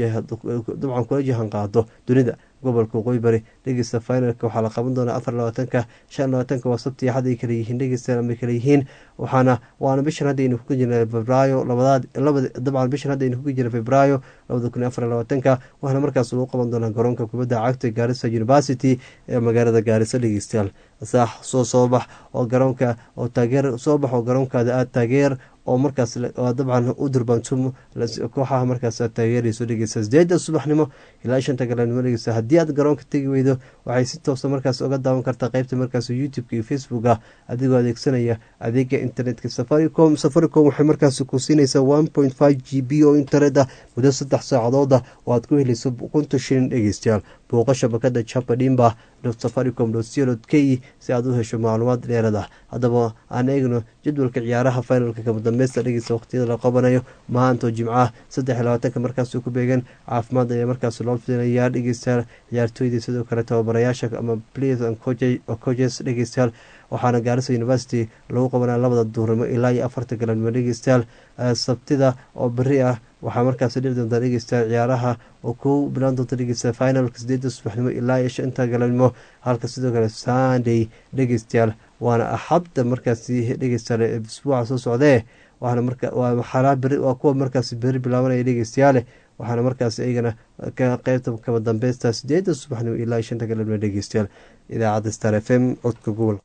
dabcan kula jahan qaado dunida gobolka waqooyi bari dhegeysta finalka waxaa la qaban doonaa afar labaatanka shan labaatanka waa sabti axad ay kala yihiin dhegeysta ama kala yihiin waxaana waana bishan hadda aynu kuga jirna febraayo labadaad labada dabcan bishan hadda aynu kuga jirna febraayo labada kun iyo afar labaatanka waxaana markaas lagu qaban doonaa garoonka kubadda cagta gaarisa university ee magaalada gaarisa dhegeystayaal saax soo soobax oo garoonka oo taageer soo bax oo garoonkaada aad taageer oo markaas dabcan u durbaantum kooxaha markaas aad taageerayso dhegeysa sideeda subaxnimo ilaa shanta galabnimo dhegeysa haddii aad garoonka tegi weydo waxay si toosa markaas oga daawan kartaa qeybta markaas youtube-ka iyo facebooka adigoo adeegsanaya adeega internetka safaricom safaricom waxay markaas ku siinaysaa one point five g b oo internet ah muddo saddex saacadooda oo aad ku helayso kunta shilin dhegeystayaal booqa shabakada japadimba safaricom co k si aad u hesho macluumaad dheerad ah haddaba aan eegno jadwalka ciyaaraha finalka kama dambeysta dhegeysta waqtiyada la qabanayo mahaantoo jimcaha saddex labaatanka markaas ku beegan caafimaad ayaa markaas loo fidinayaa dhegeystayaal ciyaartooydii sidoo kale tababarayaasha ama players and coaches dhegeystayaal waxaana gaarisa university lagu qabanaya labada duurnimo ilaa iyo afarta galabnimo dhegeystayaal sabtida oo beri ah waxaa markaas dhici doontaa dhegeystayaal ciyaaraha oo kow bilaan doonta dhegeysta finalka sideeda subaxnimo ilaa iyo shanta galabnimo halka sidoo kale sunday dhegeystayaal waana axadda markaasi dhegeystayaal isbuuca soo socdee waxaana marka waa xalaa beri waa kuwa markaasi beri bilaabanaya dhegeystayaale waxaana markaas iyagana ka qeybta kama dambeysta sideeda subaxnimo ilaa iyo shanta galabnimo dhegeystayaal idaacadda star f m codka gobolka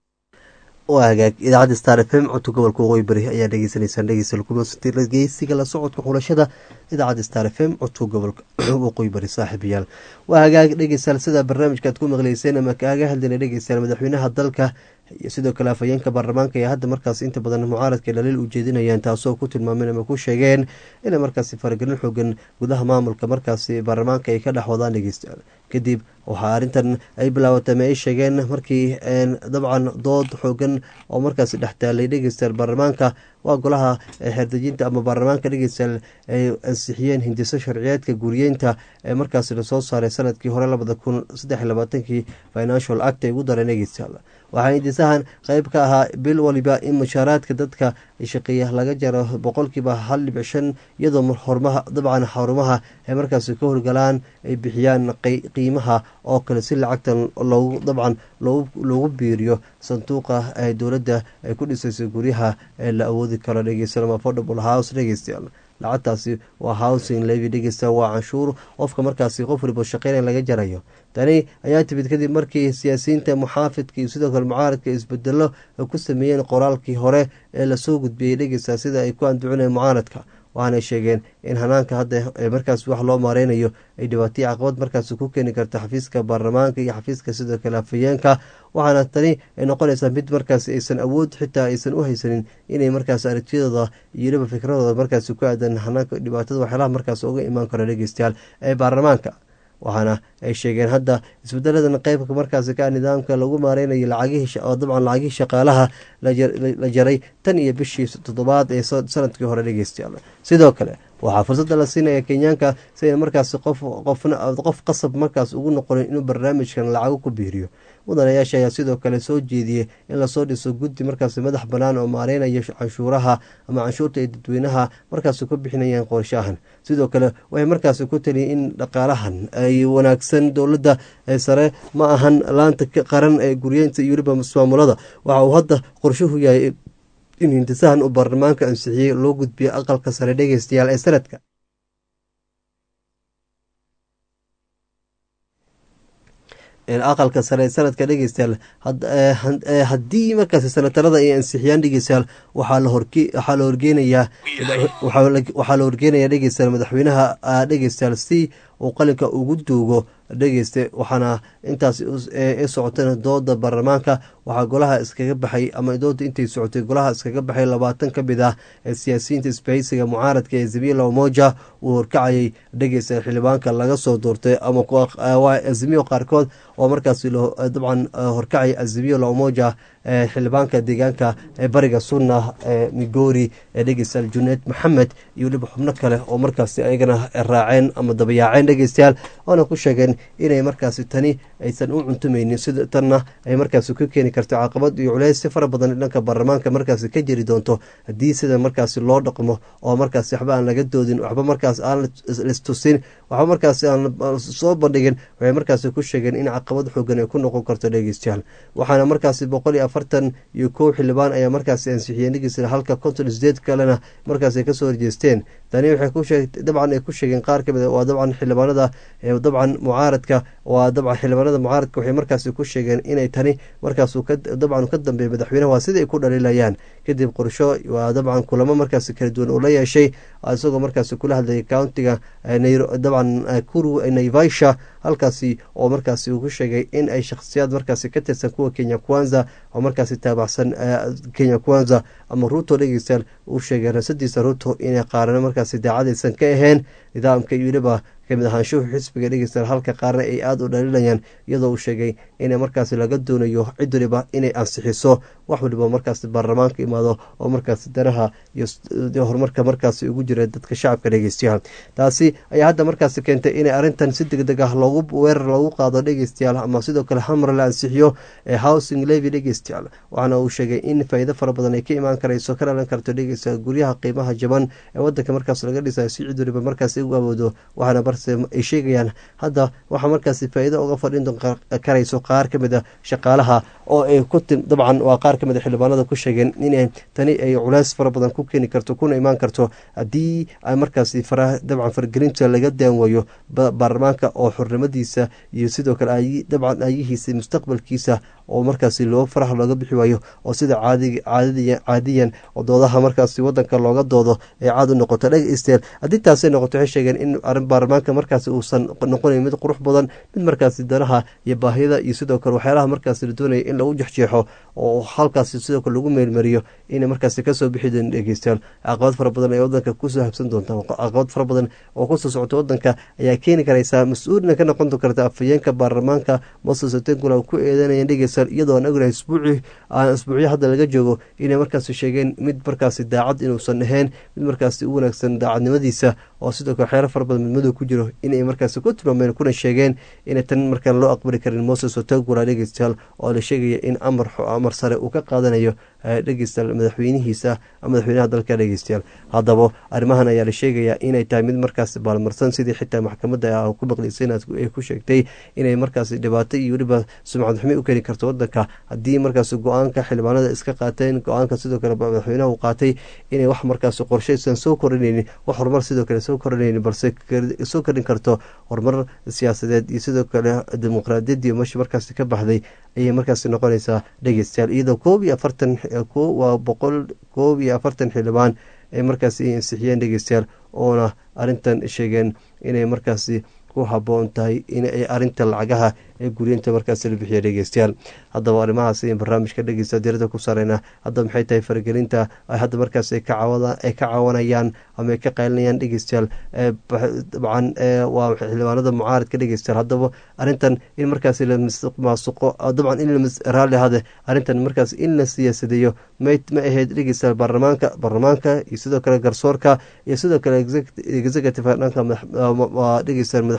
waa hagaag idaacadda star f m codka gobolka waqooyi bari ayaa dhegeysaneysaan dhegeysta geysiga la socodka xulashada idaacadda star f m codka gobolka waqooyi bari saaxiibayaal waa hagaag dhegeystayaal sida barnaamijka aad ku maqleyseen ama kaaga hadlayna dhegeystayaal madaxweynaha dalka iyo sidoo kale afhayeenka baarlamaanka ee hadda markaas inta badan mucaaradka dhaliil u jeedinayaan taasoo ku tilmaameen ama ku sheegeen inay markaasi faragelin xoogan gudaha maamulka markaasi baarlamaanka ay ka dhex wadaan dhegeystayaal kadib waxaa arrintan ay bilaabatay ma ay sheegeen markii dabcan dood xoogan oo markaasi dhex taalay dhegeystayaal baarlamaanka waa golaha xeerdejinta ama baarlamaanka dhegeystayaal ay ansixiyeen hindiso sharciyeedka guriyeynta ee markaasi lasoo saaray sanadkii hore labada kun saddex labaatankii financial act ay ugu dareen dhegeystayaal waxaa hindisahan qeyb ka ahaa bil waliba in mushaaraadka dadka shaqeeya laga jaro boqolkiiba hal dhibic shan iyadoo hormaha dabcan xarumaha ay markaasi ka howlgalaan ay bixiyaan qiimaha oo kale si lacagtan loogu dabcan loogu biiriyo sanduuqa ee dowladda ay ku dhisayso guryaha ee la awoodi karo dhegeysanama affordable house dhegeystayaal lacagtaasi waa housing levy dhegeysta waa canshuur qofka markaasi qof waliba shaqeynaya laga jarayo tani ayaa timid kadib markii siyaasiyiinta muxaafidka iyo sidoo kale mucaaradka isbedelo ku sameeyeen qoraalkii hore ee lasoo gudbiyey dhegeysta sida ay ku anducinayeen mucaaradka waxaanay sheegeen in hanaanka hadda markaas wax loo maareynayo ay dhibaataya caqabad markaas ku keeni karta xafiiska baarlamaanka iyo xafiiska sidoo kale afayeenka waxaana tani ay noqonaysaa mid markaas aysan awood xitaa aysan u haysanin inay markaas aragtiyadooda iyo weliba fikradooda markaas ku aadan hanaanka dhibaatada waxyaalaha markaas uga imaan karo dhegeystayaal ee baarlamaanka waxaana ay sheegeen hadda isbedeladan qeybka markaasi ka nidaamka lagu maareynayo lacagihii dabcan lacagihii shaqaalaha la jaray tan iyo bishii toddobaad ee sanadkii hore dhegeystayaal sidoo kale waxaa fursadda la siinaya kenyaanka si ay markaasi qof qof qasab markaas ugu noqonin inuu barnaamijkan lacago ku biiriyo mudanayaasha ayaa sidoo kale soo jeediyey in lasoo dhiso guddi markaasi madax bannaan oo maareynaya canshuuraha ama canshuurta ay dadweynaha markaasi ku bixinayaan qorshahan sidoo kale waxay markaasi ku taliyeen in dhaqaalahan ay wanaagsan dowladda sare ma ahan laanta qaran ee guryeynta iyo weliba ismaamulada waxa uu hadda qorshuhu yahay in hintisahan uu baarlamaanka ansixiyey loo gudbiyo aqalka sare dhegeystayaal ee sanadka aqalka sare ee sanadka dhegeystayaal haddii markaasi sanatarada ay ansixiyaan dhegeystayaal waxaa la horgeynayaa waxaa la horgeynayaa dhegeystayaal madaxweynaha dhegeystayaal si uu qalinka ugu duugo dhegeyste waxaana intaas i socotana dooda baarlamaanka waxaa golaha iskaga baxay ama dooda intay socotay golaha iskaga baxay labaatan ka mid ah ee siyaasiyiinta isbahaysiga mucaaradka ee zamiila omoja uu horkacayay dhegeysta xildhibaanka laga soo doortay ama azimiyo qaarkood oo markaas dabcan horkacay azimiyo laomoja xildhibaanka deegaanka ee bariga sunna ee migori ee dhegeystayaal juneed maxamed iyo weliba xubno kale oo markaasi ayagana raaceen ama dabayaaceen dhegeystayaal oona ku sheegeen inay markaasi tani aysan u cuntumaynin sida tanna ay markaasi ku keeni karto caqabad iyo culeys si fara badan dhanka baarlamaanka markaasi ka jiri doonto haddii sida markaasi loo dhaqmo oo markaasi waxba aan laga doodin waxba markaas aan listusin waxba markaasi aan soo bandhigin waxay markaasi ku sheegeen in caqabad xoogan ay ku noqon karto dhegeystayaal waxaana markaasi boqol iyo afartan iyo kow xildhibaan ayaa markaasi ansixiyeen dhegeystayaal halka konton sideed kalena markaasi kasoo horjeesteen tani waxay ku sheeg dabcan ay ku sheegeen qaar kamid waa dabcan xildhibaanada dabcan mucaaradka waa dabcan xildhibaanada mucaaradka waxay markaasi ku sheegeen inay tani markaas dabcan ka dambeeya madaxweynaha waa sidai ay ku dhaliilayaan kadib qorsho waa dabcan kulamo markaasi kala duwan uu la yeeshay isagoo markaasi kula hadlayay countiga dabcan kuru naivasha halkaasi oo markaasi uu ku sheegay in ay shakhsiyaad markaasi ka tirsan kuwa kenya kwanza oo markaasi taabacsan kenya kwanza ama ruto dhegeystayaal uu sheegay rasadiisa ruto inay qaarana markaasi daacadaysan ka ahayn nidaamka iyo weliba kamid ahaanshuhu xisbiga dhegeystayaal halka qaarna ay aada u dhaliilayaan iyadoo uu sheegay in markaasi laga doonayo cid waliba inay ansixiso wax waliba markaasi baarlamaanka imaado oo markaasi danaha iyo horumarka markaasi ugu jira dadka shacabka dhegeystayaal taasi ayaa hadda markaasi keentay inay arrintan si deg deg ah loogu weerar loogu qaado dhegeystayaal ama sidoo kale hamar la ansixiyo ee housing levy dhegeystayaal waxaana uu sheegay in faa'iido fara badan ay ka imaan karayso ka dhalan karto dhegeystayaal guryaha qiimaha jaban ee wadanka markaas laga dhisayo si cid waliba markaasi ugu awoodo waxaana barse ay sheegayaan hadda waxaa markaasi faa'iido uga fadhin karayso qaar ka mid a shaqaalaha oo ay ku dabcan waa qaar ka mid a xildhibaanada ku sheegeen in tani ay culays fara badan ku keeni karto kuna imaan karto haddii ay markaasi dabcan fargelinta laga daanwayo baarlamaanka oo xornimadiisa iyo sidoo kale dabcan aayihiisa mustaqbalkiisa oo markaasi loo faraha looga bixi waayo oo sida caadiyan oo doodaha markaasi wadanka looga doodo ay caad u noqoto dhegeystayaal haddii taasay noqoto waxay sheegeen in arrin baarlamaanka markaasi uusan noqonayn mid qurux badan mid markaasi danaha iyo baahiyada iyo sidoo kale waxyaalaha markaasi la doonaya in lagu jexjeexo oo halkaasi sidoo kale lagu meelmariyo inay markaasi kasoo bixi doon dhegeystayaal caqabad fara badan ee wadanka kusoo habsan doonta caqabad fara badan oo kusoo socota wadanka ayaa keeni karaysaa mas-uulina ka noqon karta afhayeenka baarlamaanka moses otengula ku eedanayeen dhegeystayaal iyadoo aan ognahay isbuuci isbuucyo hadda laga joogo inay markaasi sheegeen mid markaasi daacad inuusan ahayn mid markaasi u wanaagsan daacadnimadiisa oo sidoo kale waxyaala fara badan midmadow ku jiro inay markaasi ku tilmaameen kuna sheegeen inay tan markaan loo aqbali karin moses otengula dhegeystayaal oo la sheegaya in amar amar sare uu ka qaadanayo dhegeystayaal madaxweynihiisa madaxweynaha dalka dhegeystayaal haddaba arrimahan ayaa la sheegayaa inay tahay mid markaas baalmarsan sidii xitaa maxkamadda ku maqlaysay ay ku sheegtay inay markaas dhibaato iyo weliba sumcad xumi u keeni karto wadanka haddii markaas go-aanka xildhibaanada iska qaateen go-aanka sidoo kale madaxweynaha uu qaatay inay wax markaas qorshaysan soo korinaynin wax horumar sidoo kale soo korinaynin balse soo korin karto horumar siyaasadeed iyo sidoo kale dimuqraadiyaddii meesha markaas ka baxday ayay markaas noqonaysaa dhegeystayaal iyadoo koob iyo afartan waa boqol koob iyo afartan xildhibaan ay markaasi ansixiyeen dhegeystayaal oona arrintan sheegeen inay markaasi ku haboon tahay in ay arinta lacagaha ee guriyinta markaas la bixiya dhegeystayaal haddaba arrimahaas barnaamijka dhegeysta dirada ku saareyna haddaba maxay tahay faragelinta hadda markaas ay ka caawanayaan ama ay ka qaylinayaan dhegeystayaal dabcan waa xildhibaanada mucaaradka dhegeystayaal haddaba arrintan in markaas la maasuqo dabcan in raalli hade arrintan markaas in la siyaasadeeyo ma ahayd dhegeystayaal baarlamaanka baarlamaanka iyo sidoo kale garsoorka iyo sidoo kale executive dhanka dhegeystayaal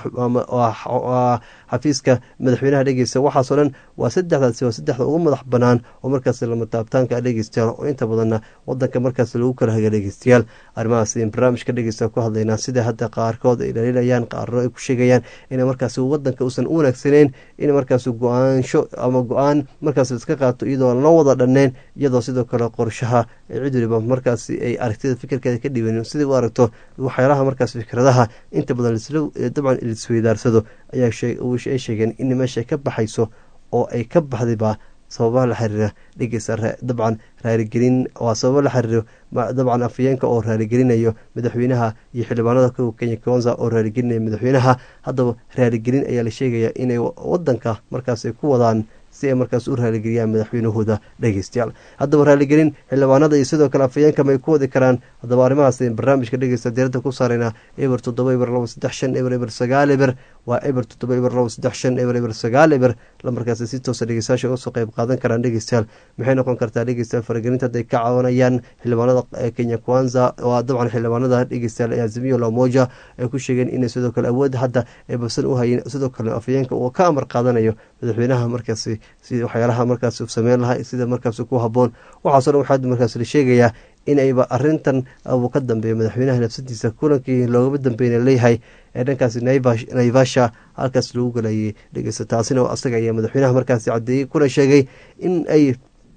xafiiska madaxweynaha dhegeysta waxaasoo dhan waa saddexdaasi waa saddexda ugu madax banaan oo markaas lama taabtaanka dhegeystayaal oo inta badanna wadanka markaas lagu kala haga dhegeystayaal arrimahaas barnaamijka dhegeysta ku hadlaynaa sida hadda qaarkood ay dhaliilayaan qaarno ay ku sheegayaan in markaas wadanka uusan u wanaagsaneyn in markaas go-aansho ama go-aan markaas iska qaato iyadoo loo wada dhanneen iyadoo sidoo kale qorshaha cid waliba markaas ay aragtida fikirkeeda ka dhibanin sidai u aragto waxyaalaha markaas fikradaha inta badan dabcan lisweydaarsado ayaa ay sheegeen in meesha ka baxayso oo ay ka baxdayba sababaha la xiriira dhegeysa dabcan raaligelin waa sababo la xiriiro dabcan afayeenka oo raaligelinayo madaxweynaha iyo xildhibaanada kow kenya konza oo raaligelinaya madaxweynaha haddaba raaligelin ayaa la sheegayaa inay wadanka markaas ay ku wadaan si ay markaas u raaligeliyaan madaxweynahooda dhegeystayaal haddaba raaligelin xildhibaanada iyo sidoo kale afayeenka may ku wadi karaan haddaba arrimahaas barnaamijka dhegeysta diirada ku saareyna eber toddoba eber labo saddex shan eber eber sagaal eber waa eber toddoba eber labo saddex shan eber eber sagaal eber lamarkaasi si toosa dhegeystayaasha uga soo qayb qaadan karaan dhegeystayaal maxay noqon kartaa dhegeystayaal faragelinta hadday ka caawinayaan xildhibaanada kenya kwanza waa dabcan xildhibaanada dhegeystayaal azimiyo lamoja ay ku sheegeen inay sidoo kale awood hadda ay babsan u hayeen sidoo kale afayeenka uu ka amar qaadanayo madaxweynaha markaasi si waxyaalaha markaas sameyn lahaa sida markaas ku haboon waxaaso dhan waxaa markaas la sheegayaa in ayba arintan uu ka dambeeya madaxweynaha nafsadiisa kulankii loogama dambeyna leeyahay ee dhankaas naivasha halkaas lagu galayay dhegeysta taasina asaga ayaa madaxweynaha markaas cadeeyey kuna sheegay in ay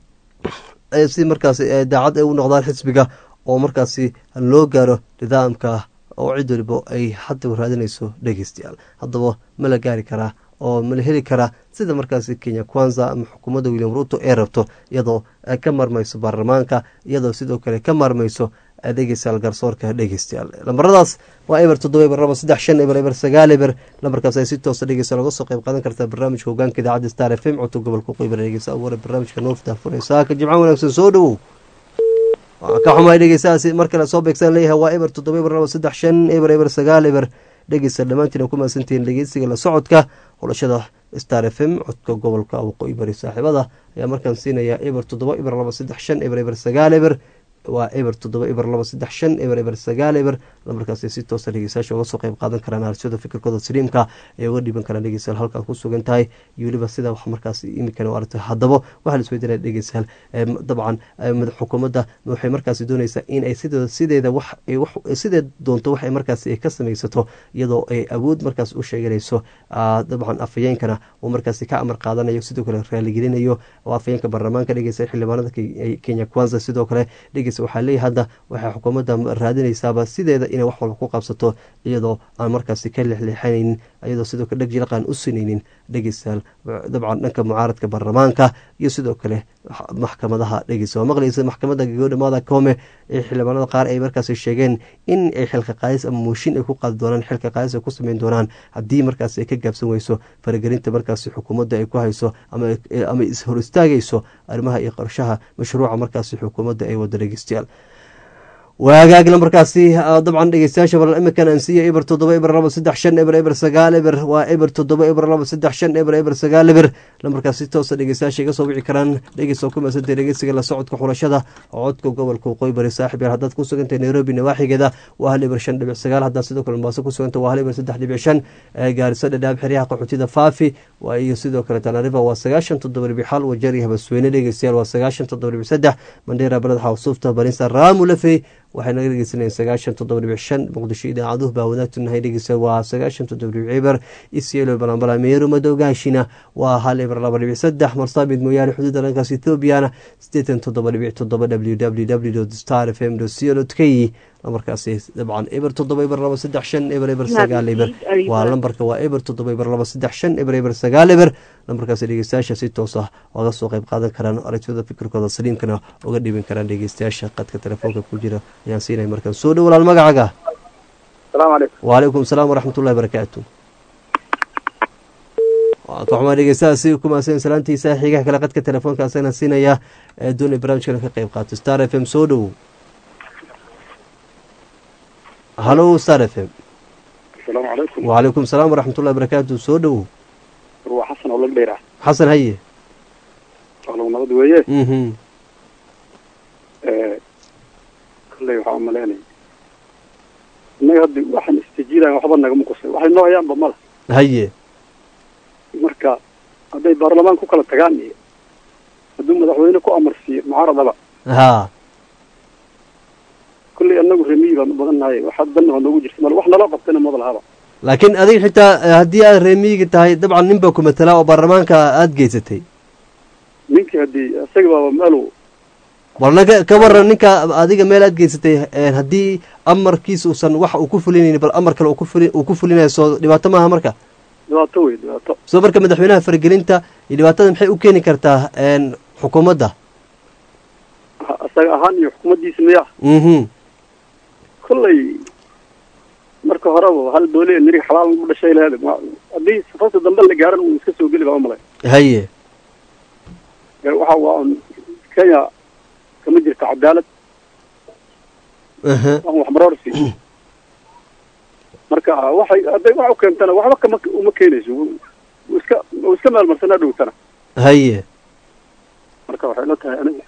si markaas daacad ay u noqdaan xisbiga oo markaasi loo gaaro nidaamka oo cid waliba ay hadda raadinayso dhegeystayaal haddaba ma la gaari karaa oo mala heli karaa sida markaasi kenya kwanza ama xukuumadda william ruto ee rabto iyadoo ka marmayso baarlamaanka iyadoo sidoo kale ka marmayso dhegeystayaal garsoorka dhegeystayaal lambaradaas waa eber toddoba eber laba saddex shan eber eber sagaal eber lambarkaas ay si toosa dhegeysta loga soo qayb qaadan kartaa barnaamijka hogaanka idaacadda star f m codka gobolka qoybar dhegeysta abuure barnaamijka noofta fureysa ka jimco wanaagsan soo dhowow ka xumaay dhegeystahaasi mar kale soo beegsan leeyahay waa eber toddoba eber laba saddex shan eber eber sagaal eber dhegeysta dhammaantiin ku mahadsantihiin dhegeysiga la socodka xulashada star f m codka gobolka waqooyi bari saaxiibada ayaa markaan siinaya eber toddoba eber laba saddex shan eber eber sagaal eber waa eber toddoba eber laba saddex shan eber eber sagaal eber lamarkaasay si toosa dhegeystayaasha uga soo qayb qaadan karaan arsyada fikirkooda saliimka ay uga dhiban karaan dhegeystayaal halkaad ku sugan tahay iyo weliba sida wax markaas imikan u aragtay haddaba waxaa la isweydiinaya dhegeystayaal dabcan xukuumadda waxay markaasi doonaysaa in ay sideeda sideeda wax sidee doonto waxay markaasi ay ka samaysato iyadoo ay awood markaas u sheeganayso dabcan afayeenkana uu markaasi ka amar qaadanayo sidoo kale raaligelinayo oo afayeenka baarlamaanka dhegeysta xildhibaanada kenya kwanza sidoo kale dhegeysta waxaa leeyahy hadda waxay xukuumadda raadinaysaaba sideeda inay wax walba ku qabsato iyadoo aan markaasi ka leexleexanaynin iyadoo sidoo kale dheg jilaqaan u sinaynin dhegeystayaal dabcan dhanka mucaaradka baarlamaanka iyo sidoo kale maxkamadaha dhegeysta waa maqlaysa maxkamadda gagodhamada koome ee xildhibaanada qaar ay markaasi sheegeen in ay xilka qaadis ama mooshin ay ku qaadi doonaan xilka qaadis ay ku sameyn doonaan haddii markaasi ay ka gaabsan weyso faragelinta markaasi xukuumadda ay ku hayso ama ishor istaagayso arrimaha iyo qorshaha mashruuca markaasi xukuumadda ay wada dhegeystayaal waagaag lambarkaasi dabcan dhegeystayaasha bal iminkan aan siiya eber toddoba eber laba saddex shan eber eber sagaal eber waa eber toddoba eber laba saddex shan eber eber sagaal eber lambarkaasi toosa dhegeystayaasha iga soo wici karaan dhegeysa ku maasantay dhegeysiga la socodka xulashada codka gobolka waqooyi bari saaxib yaal haddaad ku sugantahay nairobi nawaaxigeeda waa hal eber shan dhibic sagaal haddaad sidoo kale mombaaso ku sugantay waa hal eber saddex dhibic shan gaariso dhadhaab xeryaha qaxootida faafi waa iyo sidoo kale tanariva waa sagaashan toddoba dhibic xal wajeer iyo habasweyne dhegeystayaal waa sagaashan toddoba dhibic saddex mandheera baled xawsuufta barinsa raamu lafey waxay naga dhegeysanayeen sagaashan toddoba dhibic shan muqdisho idaacaduhu baa wadaagtunahay dhegeysa waa sagaashan toddoba dhibic eber isielo balambala meeru madowgaashina waa hal eber laba dhibic saddex marsaabid mooyaane xuduudda dhankaas ethoobiana sideetan toddoba dhibic toddoba w w w star f m co k lambarkaasi dabcan eber toddoba eber laba saddex shan eber eber sagaal eber waa lambarka waa eber toddoba eber laba saddex shan eber eber sagaal eber lambarkaasi dhegeystayaasha si toos ah oga soo qeyb qaadan karaan aragtiyada fikirkooda saliimkana uga dhibin karaan dhegeystayaasha qadka telefoonka ku jira ayaan siinay markaan soo dhow walaal magacaaga wacalaykum salaam waraxmatullahi barakaatu kaxumaa dhegeystaha si kumaasan salaantiisa xigaha kale qadka telefoonka asagana siinaya ee doonay barnaamijkana ka qeyb qaato star f m soo dhow halo star f m asalaamu calaykum wacalaykum salaam waraxmatullahi barakaatu soo dhow waa xasan oo lag dheera xasan haye alow nabad weeye mhm kolley waxaa umaleynaya innaga hadda waxaan istijiilayan waxba nagama qusay waxay noo hayaanba mala haye marka hadday baarlamaan ku kala tagaan iyo hadduu madaxweyne ku amarsiiyo mucaaradaba haa kolley annagu remiyi baan u badan nahay waxa danna waa noogu jirta male wax naloo qabtana maba lahaba laakiin adiga xitaa haddii aad reemiyiga tahay dabcan nin baa ku matalaa oo baarlamaanka aada geysatay ninkii haddii isaga baaba meelu walna ka ka waran ninka adiga meel aad geysatay haddii amarkiisa uusan wax uu ku fulinaynin bal amar kale uu ku fuli uu ku fulinayo soo dhibaato maaha marka dhibaato wey dhibaato soo marka madaxweynaha faragelinta iyo dhibaatada maxay u keeni kartaa xukuumadda ha- isaga ahaan iyo xukuumaddiisa miya mhm kolley marka horeba hal doole nirig xalaal u dhashay laheed ma- haddii safasta dambe la gaaran uu iska soo geli baa umalay haye waxa waa un kenya kama jirta cadaalad aha aan waxmaroorsi marka waxay hadday wax u keentana waxba kama uma keenayso wuu iska wuu iska meelmarsanaa dhowtana haye marka waxay la tahay aniga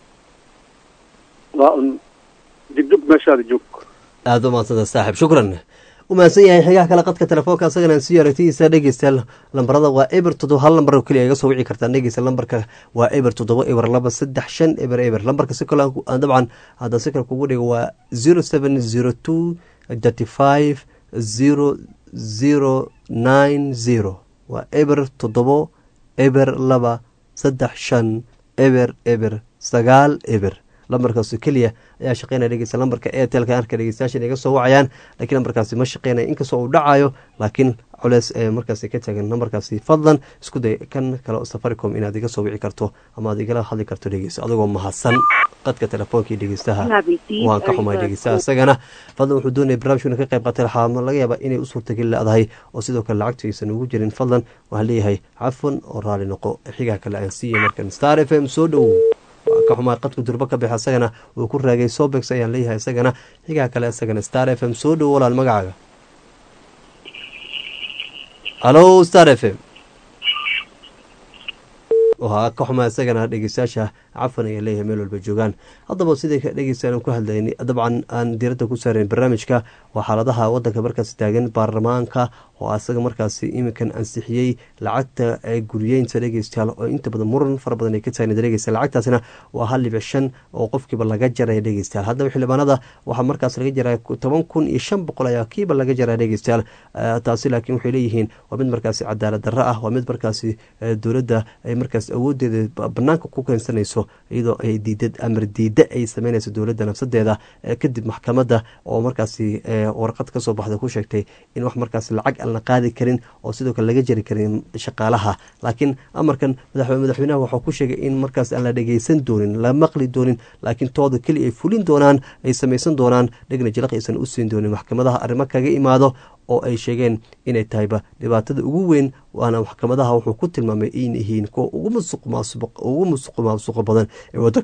waa un digdug meeshaada joog aada u maadsanta saaxib shukran u mahadsan yahay xigaha kale qadka telefoonka asagana aan sii aragtidiisa dhegeysta lambarada waa eber toddoba hal lambar oo keliya iga soo wici kartaan dhegeysta lambarka waa eber toddoba eber laba saddex shan eber eber lambarka si kale aan dabcan haddaan si kale kugu dhigo waa zero seven zero two thirty five zero zero nine zero waa eber toddobo eber laba saddex shan eber eber sagaal eber lambarkaasi keliya ayaa shaqeynaya dhegeysta lambarka airtelka arka dhegeystayaashan iga soo wacayaan laakiin lambarkaasi ma shaqeynaya inkastoo uu dhacayo laakiin culeys ee markaasi ka taagan lambarkaasi fadlan isku day kan kale safaricom inaad iga soo wici karto ama aad igala hadli karto dhegeysta adigoo mahadsan qadka telefoonka iyo dhegeystaha waan ka xumay dhegeystaha isagana fadlan wuxuu doonaya barnaamijkuna ka qayb qaatay waxaa laga yaabaa inay u suurtageli leedahay oo sidoo kale lacagtu aysan ugu jirin fadlan waxaan leeyahay cafwan oo raali noqo xigaa kale aan siiyay markan star f m soo dhow waa ka xumaa qadku durbo ka bixa isagana uu ku raagay sobex ayaan leeyahay isagana xigaa kale isagana star f m soo dhow walaal magacaaga halo star f m waa ka xumaa isagana dhegeystayaasha cafan ayaa leeyahay meel walba joogaan haddaba siday dhegeystayan ku hadlayni dabcan aan diiradda ku saarayn barnaamijka waa xaaladaha wadanka markaasi taagan baarlamaanka oo asaga markaasi iminkan ansixiyey lacagta guryeynta dhegeystayaal oo inta badan muran fara badan ay ka taagneed dhegeysta lacagtaasina waa hal dhibic shan oo qofkiiba laga jaraya dhegeystayaal haddaba xildhibaanada waxaa markaas laga jaraya toban kun iyo shan boqol ayaa kiiba laga jaraya dhegeystayaal taasi laakiin waxay leeyihiin waa mid markaasi cadaalad darro ah waa mid markaasi dowladda ay markaas awoodeeda banaanka ku keensanayso iyadoo ay diidad amar diida ay sameynayso dowladda nafsadeeda kadib maxkamadda oo markaasi warqad kasoo baxda ku sheegtay in wax markaas lacag aan la qaadi karin oo sidoo kale laga jari karin shaqaalaha laakiin amarkan madaxweynaha waxuu ku sheegay in markaas aan la dhegeysan doonin la maqli doonin laakiin tooda keli ay fulin doonaan ay samaysan doonaan dhegna jilaq aysan u siin doonin maxkamadaha arrimo kaga imaado oo ay sheegeen inay tahayba dhibaatada ugu weyn waana maxkamadaha wuxuu ku tilmaamay in yihiin kuwa ugu musuq maasuqa badan ee wadanka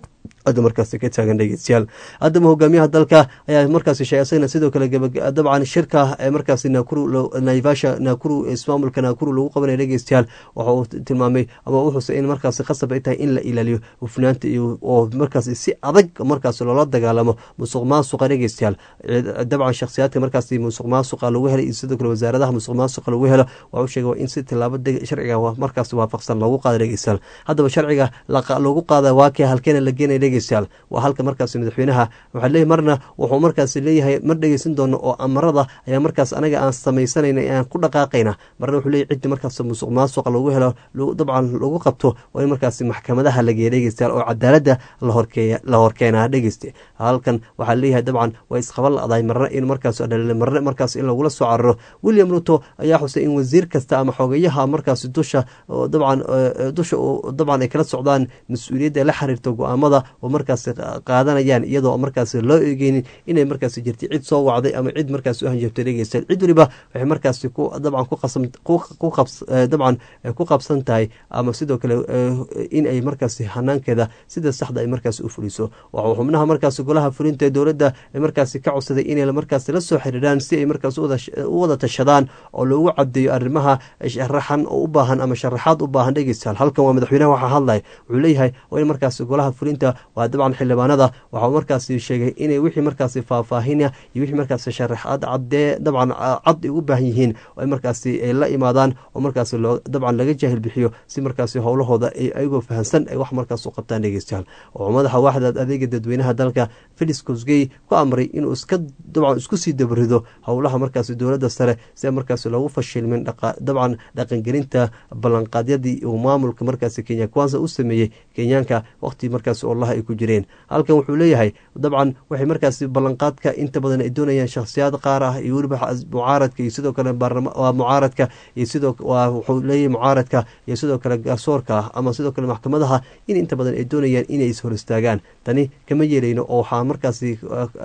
hadda markaasi ka taagan dhegeystayaal haddaba hogaamiyaha dalka ayaa markaasi sheegay isagana sidoo kale dabcan shirka ee markaasi nakuru naivasha nakuru ismaamulka nakuru lagu qabanaya dhegeystayaal waxa uu tilmaamay ama u xusay in markaasi khasab ay tahay in la ilaaliyo hufnaanta iyo oo markaasi si adag markaasi loola dagaalamo musuq maasuqa dhegeystayaal dabcan shakhsiyaadka markaasi musuq maasuqa lagu helay iyo sidoo kale wasaaradaha musuq maasuqa lagu helo waa u sheegay in si tilaabo sharciga markaasi waafaqsan loogu qaada dhegeystayaal haddaba sharciga lagu qaada waa kee halkeena la geenaya dhegeystayaal waa halka markaasi madaxweynaha waxaa leeyahy marna wuxuu markaasi leeyahay mar dhegeysan doono oo amarada ayaa markaas anaga aan samaysanayna aan ku dhaqaaqayna marna wuxuu leeyahy ciddi markaas musuq maasuqa lagu helo dabcan lagu qabto waa in markaasi maxkamadaha la geeya dhegeystayaal oo cadaaladda lahorkeeya la horkeenaa dhegeyste halkan waxaa leeyahay dabcan waa isqaba la-dahay marna in markaas marna markaas in lagula soo cararo william ruto ayaa xusay in wasiir kasta ama xogayaha markaasi dusha dabcan dusha dabcan ay kala socdaan mas-uuliyadda la xiriirta go-aamada oo markaasi qaadanayaan iyadoo markaasi loo eegeynin inay markaasi jirtay cid soo wacday ama cid markaasi u hanjabtay dhegeystayaal cid waliba waxay markaasi ku dabcan ku qasam ku qabs dabcan ku qabsan tahay ama sidoo kale in ay markaasi hanaankeeda sida saxda ay markaasi u fuliso waxuu xubnaha markaasi golaha fulinta ee dowladda ay markaasi ka codsaday inay markaasi la soo xiriiraan si ay markaasi u wada tashadaan oo loogu cadeeyo arrimaha sharaxan oo u baahan ama sharaxaad u baahan dhegeystayaal halkan waa madaxweynaha waxaa hadlaya wuxuu leeyahay waa in markaasi golaha fulinta waa dabcan xildhibaanada waxau markaasi sheegay inay wixii markaasi faahfaahina iyo wixii markaasi sharaxaad cadee dabcan cad ay u baahan yihiin ay markaasi ay la imaadaan oo markaasi loo dabcan laga jaahil bixiyo si markaasi howlahooda ay ayagoo fahamsan ay wax markaas u qabtaan dhegeystayaal oo madaxa waaxda adeega dadweynaha dalka felix kosgey ku amray inuu iska dabcan isku sii dabrido howlaha markaasi dowladda sare si markaasi loogu fashilmin dabcan dhaqangelinta ballanqaadyadii uu maamulka markaasi kenya kwansa u sameeyey kenyaanka waqti markaasi olaha ay ku jireen halkan wuxuu leeyahay dabcan waxay markaasi ballanqaadka inta badan ay doonayaan shakhsiyaad qaar ah iyo weliba mucaaradka iyo sidoo kale mucaaradka iyo sidoo wuxuu leeyahay mucaaradka iyo sidoo kale garsoorka ama sidoo kale maxkamadaha in inta badan ay doonayaan inay is hor istaagaan tani kama yeelayno oo waxaa markaasi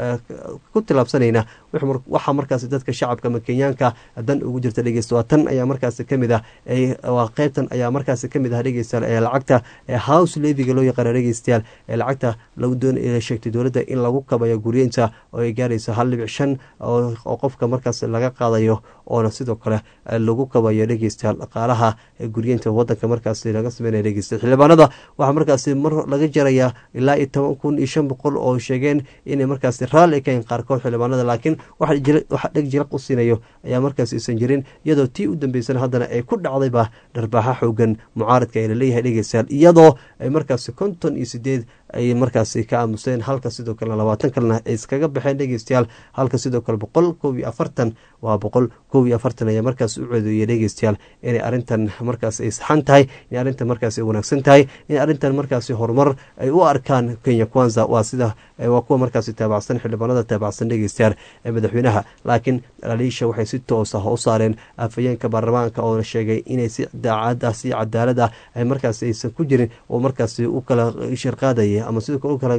ku tilaabsanayna waxaa markaasi dadka shacabka ama kenyaanka dan ugu jirta dhegeysta waa tan ayaa markaasi kamid ah waa qeybtan ayaa markaasi kamid ah dhegeystayaal ee lacagta house leviga loo yaqaano dhegeystayaal ee lacagta lagu doon sheegtay dowladda in lagu kabayo guryeynta oo ay gaarayso hal dhibic shan oo qofka markaas laga qaadayo oona sidoo kale lagu kabayo dhegeystayaal dhaqaalaha guryeynta wadanka markaasi laga sameynaya dhegeystayaal xildhibaanada waxaa markaasi mar laga jarayaa ilaa iyo toban kun iyo shan boqol oo sheegeen inay markaasi raalli kayn qaarkood xildhibaanada laakiin waxa dheg jilaq u siinayo ayaa markaas isan jirin iyadoo tii u dambeysana haddana ay ku dhacdayba dharbaaxa xoogan mucaaradka ee laleeyahay dhegeystayaal iyadoo ay markaasi konton iyo sideed ay markaasi ka aamuseen halka sidoo kale labaatan kalena ay iskaga baxeen dhegeystayaal halka sidoo kale boqol kow iyo afartan waa boqol kow iyo afartan ayaa markaas u ceedeeyay dhegeystayaal inay arrintan markaas ay saxan tahay inay arrintan markaas ay wanaagsan tahay in arrintan markaasi horumar ay u arkaan kenya kwanza waa sida waa kuwa markaasi taabacsan xildhibaanada taabacsan dhegeystayaal ee madaxweynaha laakiin dhaliisha waxay si toos ah u saareen afhayeenka baarlamaanka oo sheegay inay si daacad ah si cadaalad ah ay markaasi aysan ku jirin oo markaasi u kala shirqaadaya ama sidoo kale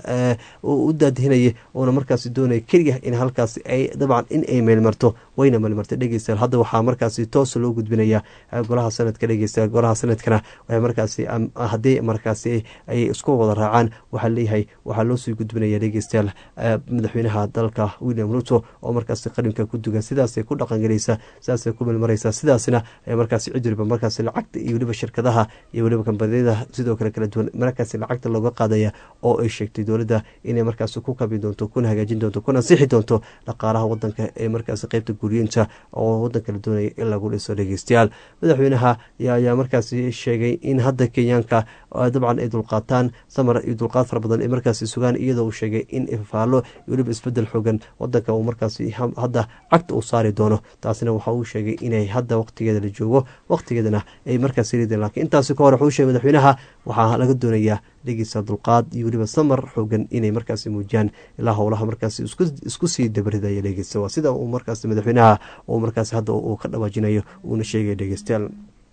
u daadihinayay uuna markaasi doonaya keliya in halkaasi ay dabcan in ay meelmarto wayna meelmartay dhegeystayaal hadda waxaa markaasi toos loo gudbinaya golaha sanadka dhegeysta golaha sanadkana waxay markaasi haddii markaasi ay isku wada raacaan waxaa leeyahay waxaa loo sii gudbinaya dhegeystayaal madaxweynaha dalka william ruto oo markaasi qarinka ku dugan sidaasay ku dhaqangelaysa sidaasay ku meelmaraysa sidaasna markaasi cid waliba markaasi lacagta iyo weliba shirkadaha iyo weliba kambaniyada sidoo kale kala duwan markaasi lacagta looga qaadaya oo ay sheegtay dowladda inay markaasi ku kabi doonto kuna hagaajin doonto kuna ansixi doonto dhaqaalaha wadanka ee markaasi qeybta guryeynta oo wadanka la doonaya in lagu dhiso dhegeystayaal madaxweynaha ayaa markaasi sheegay in hadda kenyaanka dabcan ay dulqaataan samar iyo dulqaad fara badan ay markaasi sugaan iyadoo uu sheegay in ifaallo iyo weliba isbedel xoogan wadanka uu markaasi hadda cagta uu saari doono taasina waxa uu sheegay inay hadda waqtigeeda la joogo waqtigeedana ay markaasi rideen laakiin intaasi ka hor wuxuu sheegay madaxweynaha waxaa laga doonayaa dhegeysa dulqaad iyo weliba samar xoogan inay markaasi muujiyaan ilaa howlaha markaasi isku sii dabridaya dhegeysta waa sida uu markaasi madaxweynaha uu markaasi hadda uu ka dhawaajinayo uuna sheegaya dhegeystayaal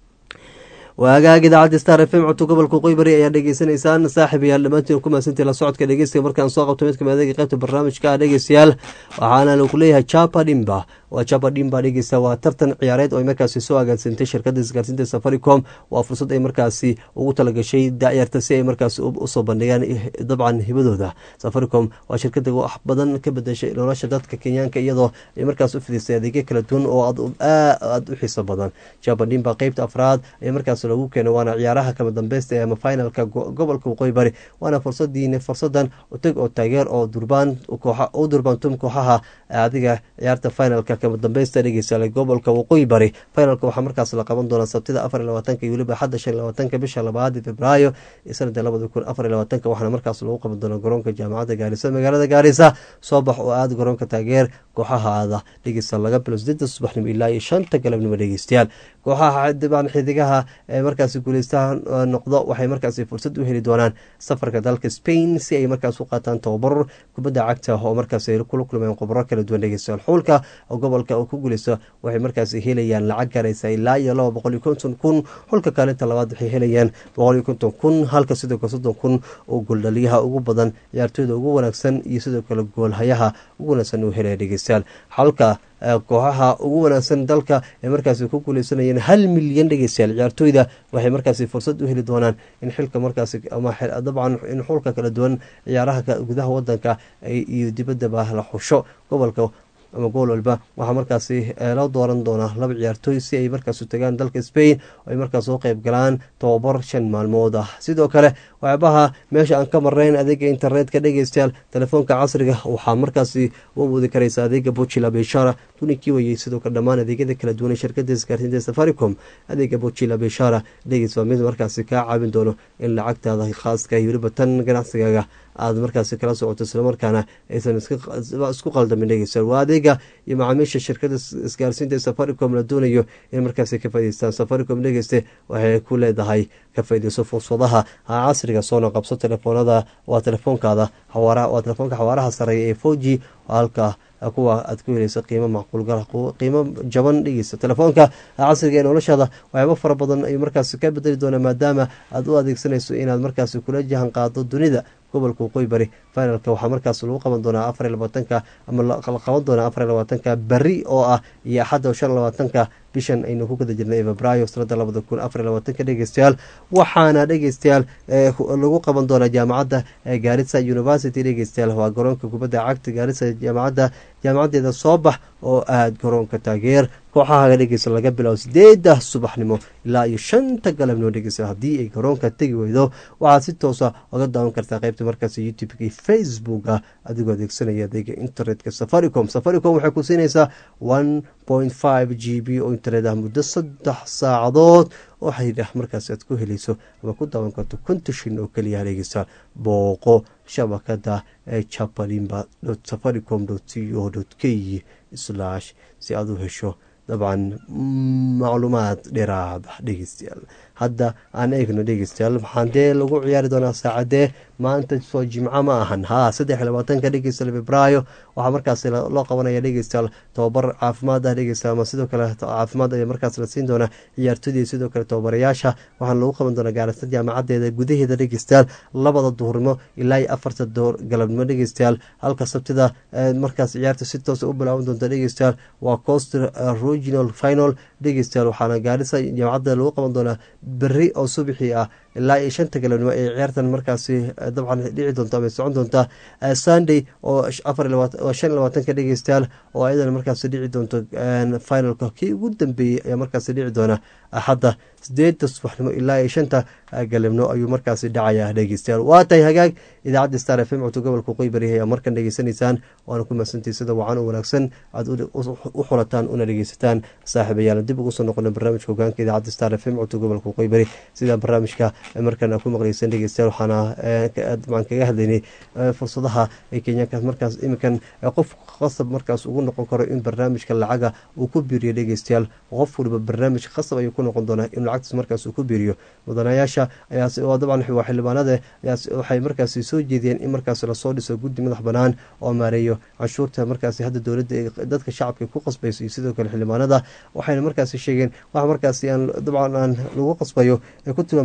waagaag idaacadda star f m codka gobolka qoybari ayaa dhegeysanaysaan saaxib ayaal dhammaantiin ku mahadsantii la socodka dhegeystiga markaan soo qabto mid kamid adeega qaybta barnaamijka ah dhegeystayaal waxaana lagu leeyahay japa dhimba waa jaba dhimba dhegeysta waa tartan ciyaareed oo ay markaasi soo agaansantay shirkadda isgaarsiinta safaricom waa fursad ay markaasi ugu talagashay dacyarta si ay markaasi usoo bandhigaan dabcan hibadooda safaricom waa shirkada wax badan ka bedeshay nolosha dadka kenyaanka iyadoo ay markaas u fidisay adeegyo kala duwan oo aada u xiiso badan jaba dhimba qeybta afraad ee markaas lagu keenay waana ciyaaraha kama dambeysta ee ama finalka gobolka waqooyi bari waana fursadiin fursadan utag oo taageer oo durbaan u durbaantum kooxaha adiga ciyaarta finalka kama dambeysta dhegeysa gobolka waqooyi bari finalka waxaa markaas la qaban doonaa sabtida afar iyo labaatanka iyo weliba xadda shan iyo labaatanka bisha labaad februaayo sanada labada kun afar iyo labaatanka waxaana markaas lagu qaban doonaa garoonka jaamacadda gaarisa magaalada gaarisa soo bax oo aada garoonka taageer kooxahaada dhegeysta laga bilo sideeda subaxnimo ilaa iyo shanta galabnimo dhegeystayaal kooxaha dibaan xidigaha ee markaasi guuleystaha noqdo waxay markaasi fursad u heli doonaan safarka dalka spain si ay markaas u qaataan tababar kubadda cagta oo markaas ay kula kulmeen khubro kala duwan dhegeystayaal xulka oo gobolka oo ku guuleysto waxay markaasi helayaan lacag garaysa ilaa iyo laba boqol iyo konton kun xulka kaalinta labaad waxay helayaan boqol iyo konton kun halka sidoo kale soddon kun oo gooldhaliyaha ugu badan ciyaartooyda ugu wanaagsan iyo sidoo kale goolhayaha ugu wanaagsan uu helaya dhegeystayaal xalka kooxaha ugu wanaagsan dalka ee markaasi ku guuleysanayeen hal milyan dhegeystayaal ciyaartooyda waxay markaasi fursad u heli doonaan in xilka markaasi ama dabcan in xulka kala duwan ciyaaraha gudaha wadanka iyo dibaddaba la xusho gobolka ama gool walba waxaa markaasi loo dooran doonaa laba ciyaartooy si ay markaas u tagaan dalka spain oo ay markaas u qeyb galaan tobabar shan maalmood ah sidoo kale waxyaabaha meesha aan ka marnayn adeega internetka dhegeystayaal telefoonka casriga waxaa markaasi u awoodi karaysa adeega bojila beshara tunikii wayey sidoo kale dhammaan adeegyada kala duwan ee shirkada isgaarsiinta safaricom adeega bojila beshara dhegeys waa mid markaasi kaa caawin doono in lacagtaada khaaska iyo weliba tan ganacsigaaga aada markaasi kala socoto islamarkaana aysan isku qaldamin dhegeystayaal waa adeega iyo macaamiisha shirkada isgaarsiinta ee safaricom la doonayo in markaasi ka faa'ideystaan safaricom dhegeyste waxay ku leedahay ka faaideyso fursadaha casriga soona qabso telefoonada waa telefoonkaada waa telefoonka xawaaraha sareeya ee four g halka kuwa aad ku helaysa qiimo macquulgal qiimo jaban dhegeysa telefoonka casriga ee noloshaada waxyaabo fara badan ay markaasi ka bedeli doonaa maadaama aada u adeegsanayso inaad markaasi kula jahan qaado dunida gobolka waqooyi bari finalka waxaa markaas lagu qaban doonaa afar iyo labaatanka ama la qaban doonaa afar iyo labaatanka beri oo ah iyo axadda shan iyo labaatanka bishan aynu ku guda jirnay febraayo sanada labada kun afar iyo labaatanka dhegeystayaal waxaana dhegeystayaal lagu qaban doonaa jaamacadda gaarisa university dhegeystayaal waa garoonka kubadda cagta gaarisa jaamacadda jaamacaddeeda soo bax oo aada garoonka taageer kooxaha dhegeysa laga bilaabo sideeda subaxnimo ilaa iyo shanta galabnimo dhegeysa haddii ay garoonka tegi weydo waxaad si toosa oga daawan kartaa qeybta markaas youtube-ka iyo facebooka adigoo adeegsanaya adeega internetka safaricom safaricom waxay ku siinaysaa one point five g b oo internet ah muddo saddex saacadood oo xiriir markaas aad ku helayso ama ku daawan karto kontashin oo keliya dhegeysa booqo shabakada ee jabalimba safaricom c o k slash si aad u hesho dabcan macluumaad dheeraada dhegeystayaal hadda aan eegno dhegeystayaal maxaan dee lagu ciyaari doonaa saacadee maanta soo jimco ma ahan ha saddex iyo labaatanka dhegeystayaal febraayo waxaa markaas loo qabanaya dhegeystayaal tababar caafimaad ah dhegeystayaal ama sidoo kale caafimaad ayaa markaas la siin doonaa ciyaartooydii sidoo kale tababarayaasha waxaana lagu qaban doonaa gaarista jaamacadeeda gudaheeda dhegeystayaal labada duhurnimo ilaa iyo afarta door galabnimo dhegeystayaal halka sabtida markaas ciyaarta si toosa u bilaaban doonta dhegeystayaal waa cost regional final dhegeystayaal waxaana gaarisa jaamacadda lagu qaban doonaa beri oo subixii ah ilaa iyo shanta galabnimo ee ciyaartan markaasi dabcan dhici doonto ama socon doonta sunday oo oo shan iyo labaatanka dhegeystayaal oo ayadana markaasi dhici doonto finalka kii ugu dambeeyey ayaa markaasi dhici doona axadda sideeda subaxnimo ilaa iyo shanta galabnimo ayuu markaasi dhacaya dhegeystayaal waa tahay hagaag idaacadda star f m codto gobolka qoy bari ayaa markan dhegeysanaysaan waana ku mahadsantii sida wacan u wanaagsan aad u xulataan una dhegeysataan saaxiibayaal dib ugu soo noqona barnaamijka hogaanka idaacadda star f m codto gobolka qoy bari sida barnaamijka markan aa ku maqleysan dhegeystayaal waxaana dabcan kaga hadlaynay fursadaha ay kenyaanka markaas iminkan qof qasab markaas ugu noqon karo in barnaamijka lacaga uu ku biiriyo dhegeystayaal qof waliba barnaamij qasab ayuu ku noqon doonaa in lacagtaas markaas uu ku biiriyo mudanayaasha ayaa dabcan waa xildhibaanada waxay markaasi soo jeediyeen in markaas lasoo dhiso guddi madax banaan oo maareeyo canshuurta markaasi hadda dowladda dadka shacabka ku qasbayso iyo sidoo kale xildhibaanada waxayna markaasi sheegeen wax markaasi aan dabcan aan lagu qasbayo ay ku tilmaameen inay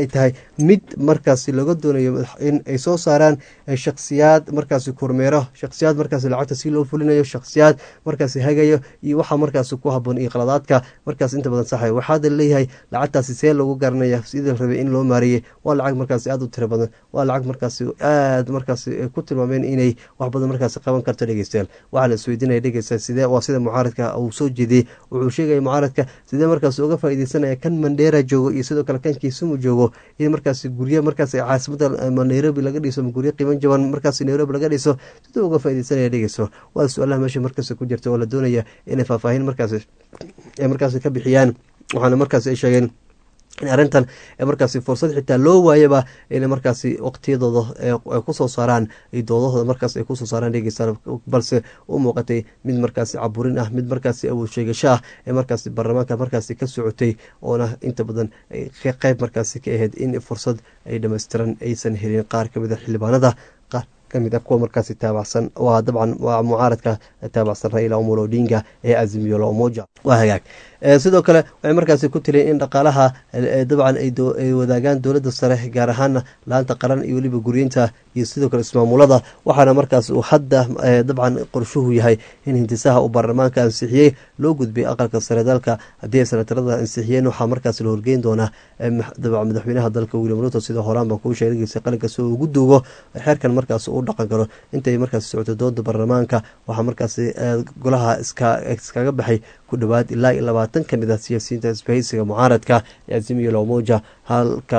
ay tahay mid markaasi laga doonayo in ay soo saaraan shakhsiyaad markaasi kormeero shakhsiyaad markaasi lacagta si loo fulinayo shakhsiyaad markaasi hagayo iyo waxa markaasi ku haboon iyo qaladaadka markaas inta badan saxay waxaada leeyahay lacagtaasi see lagu garanaya sidii rabay in loo maariyey waa lacag markaasi aada u tiro badan waa lacag markaasi aada markaasi ku tilmaameen inay wax badan markaasi qaban karto dhegeystayaal waxaa la isweydiinaya dhegeysta sidee waa sida mucaaradka uu soo jeediyey wuxuu sheegaya mucaaradka sidee markaas uga faaideysanaya kan mandheera joogo iyo sidoo kale kan kiisumu joogo in markaasi guryo markaas caasimada nairobi laga dhiso guryo qiiman jaban markaas nairobi laga dhiso siduu uga faaideysanaya dhegeyso waa su-aalaha meesha markaas ku jirta oo la doonaya inay faahfaahin markaas ay markaas ka bixiyaan waxaana markaas ay sheegeen in arrintan markaasi fursad xitaa loo waayaba ina markaasi waqtiyadooda ay kusoo saaraan doodahooda markaas ay kusoo saaraan dhegeystaan balse u muuqatay mid markaasi caburin ah mid markaasi awood sheegasho ah ee markaasi baarlamaanka markaasi ka socotay oona inta badan qeyb markaasi ka ahayd in fursad ay dhamaystiran aysan helin qaar kamid a xildhibaanada qaar kamid a kuwa markaasi taabacsan waa dabcan waa mucaaradka taabacsan raila omolo odinga ee azimiyo la umoja waa hagaag sidoo kale waxay markaasi ku tiriyen in dhaqaalaha dabcan ay wadaagaan dowladda sare gaar ahaana laanta qaran iyo weliba guryeynta iyo sidoo kale ismaamulada waxaana markaas uu hadda dabcan qorshuhu yahay in hintisaha uu baarlamaanka ansixiyey loo gudbiyay aqalka sare dalka haddii ay sanatarada ansixiyeen waxaa markaas la horgeyn doonaa madaxweynaha dalka william ruto sida horaan baan kuu sheegaysa qalinka si uu ugu duugo xeerkan markaas uu dhaqan karo intay markaas socoto dooda baarlamaanka waxaa markaas golaha iskaga baxay ku dhowaad ilaa iyo labaatan ka mid ah siyaasiyiinta isbahaysiga mucaaradka ee azimiyo lomoja halka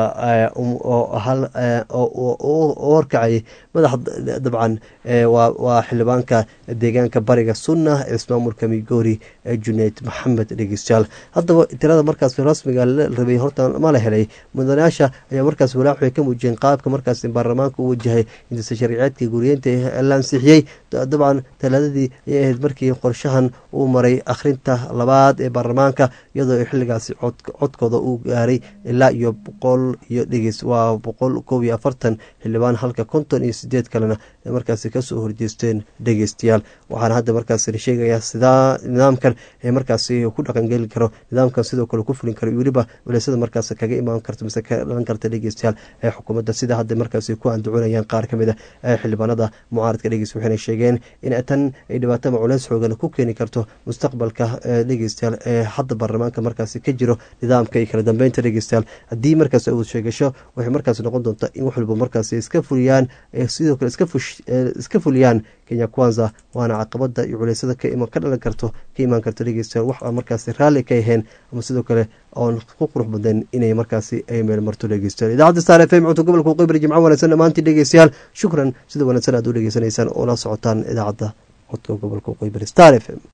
u horkacayay madax dabcan waa xildhibaanka deegaanka bariga sunna ee ismaamulka migori ee junayd maxamed dhegeystayaal haddaba tirada markaas rasmiga la rabay horta ma la helay mudanayaasha ayaa markaas walaac waxay ka muujiyeen qaabka markaas baarlamaanka u wajahay intisa sharciyeedka guryeynta la ansixiyey dabcan talaadadii ayay ahayd markii qorshahan uu maray akhrinta labaad ee baarlamaanka iyadoo xilligaasi codkooda uu gaaray ilaa iyo boqol iyo dhegeys waa boqol koob iyo afartan xildhibaan halka konton iyo sideed kalena ay markaasi kasoo horjeesteen dhegeystayaal waxaana hadda markaas la sheegayaa sidaa nidaamkan ee markaasi ku dhaqangeli karo nidaamkan sidoo kale ku fulin karo iyo weliba waleysada markaas kaga imaan karto mise ka dhalan karta dhegeystayaal ee xukuumadda sida hadda markaasi ku andacoonayaan qaar kamid a ee xildhibaanada mucaaradka dhegeys waxayna sheegeen in tan ay dhibaatama culeys xoogan ku keeni karto mustaqbalka dhegeystayaal ee hadda baarlamaanka markaasi ka jiro nidaamka iyo kala dambeynta dhegeystayaal haddii markaas awood sheegasho waxay markaas noqon doontaa in wax walba markaas iska fuliyaan sidoo kale iska fuliyaan kenya kwanza waana caqabada iyo culeysada ka dhalan karto ka imaan karto dhegeystayaal wax aan markaasi raalli ka ahayn ama sidoo kale oon ku qurux badan inay markaasi ay meel marto dhegeystayaal idaacadda star f m cunto gobolka qibri jimco wanaagsan dhammaantii dhegeystayaal shukran sida wanaagsan aad u dhegeysanaysaan oo la socotaan idaacadda codka gobolka qibri star f m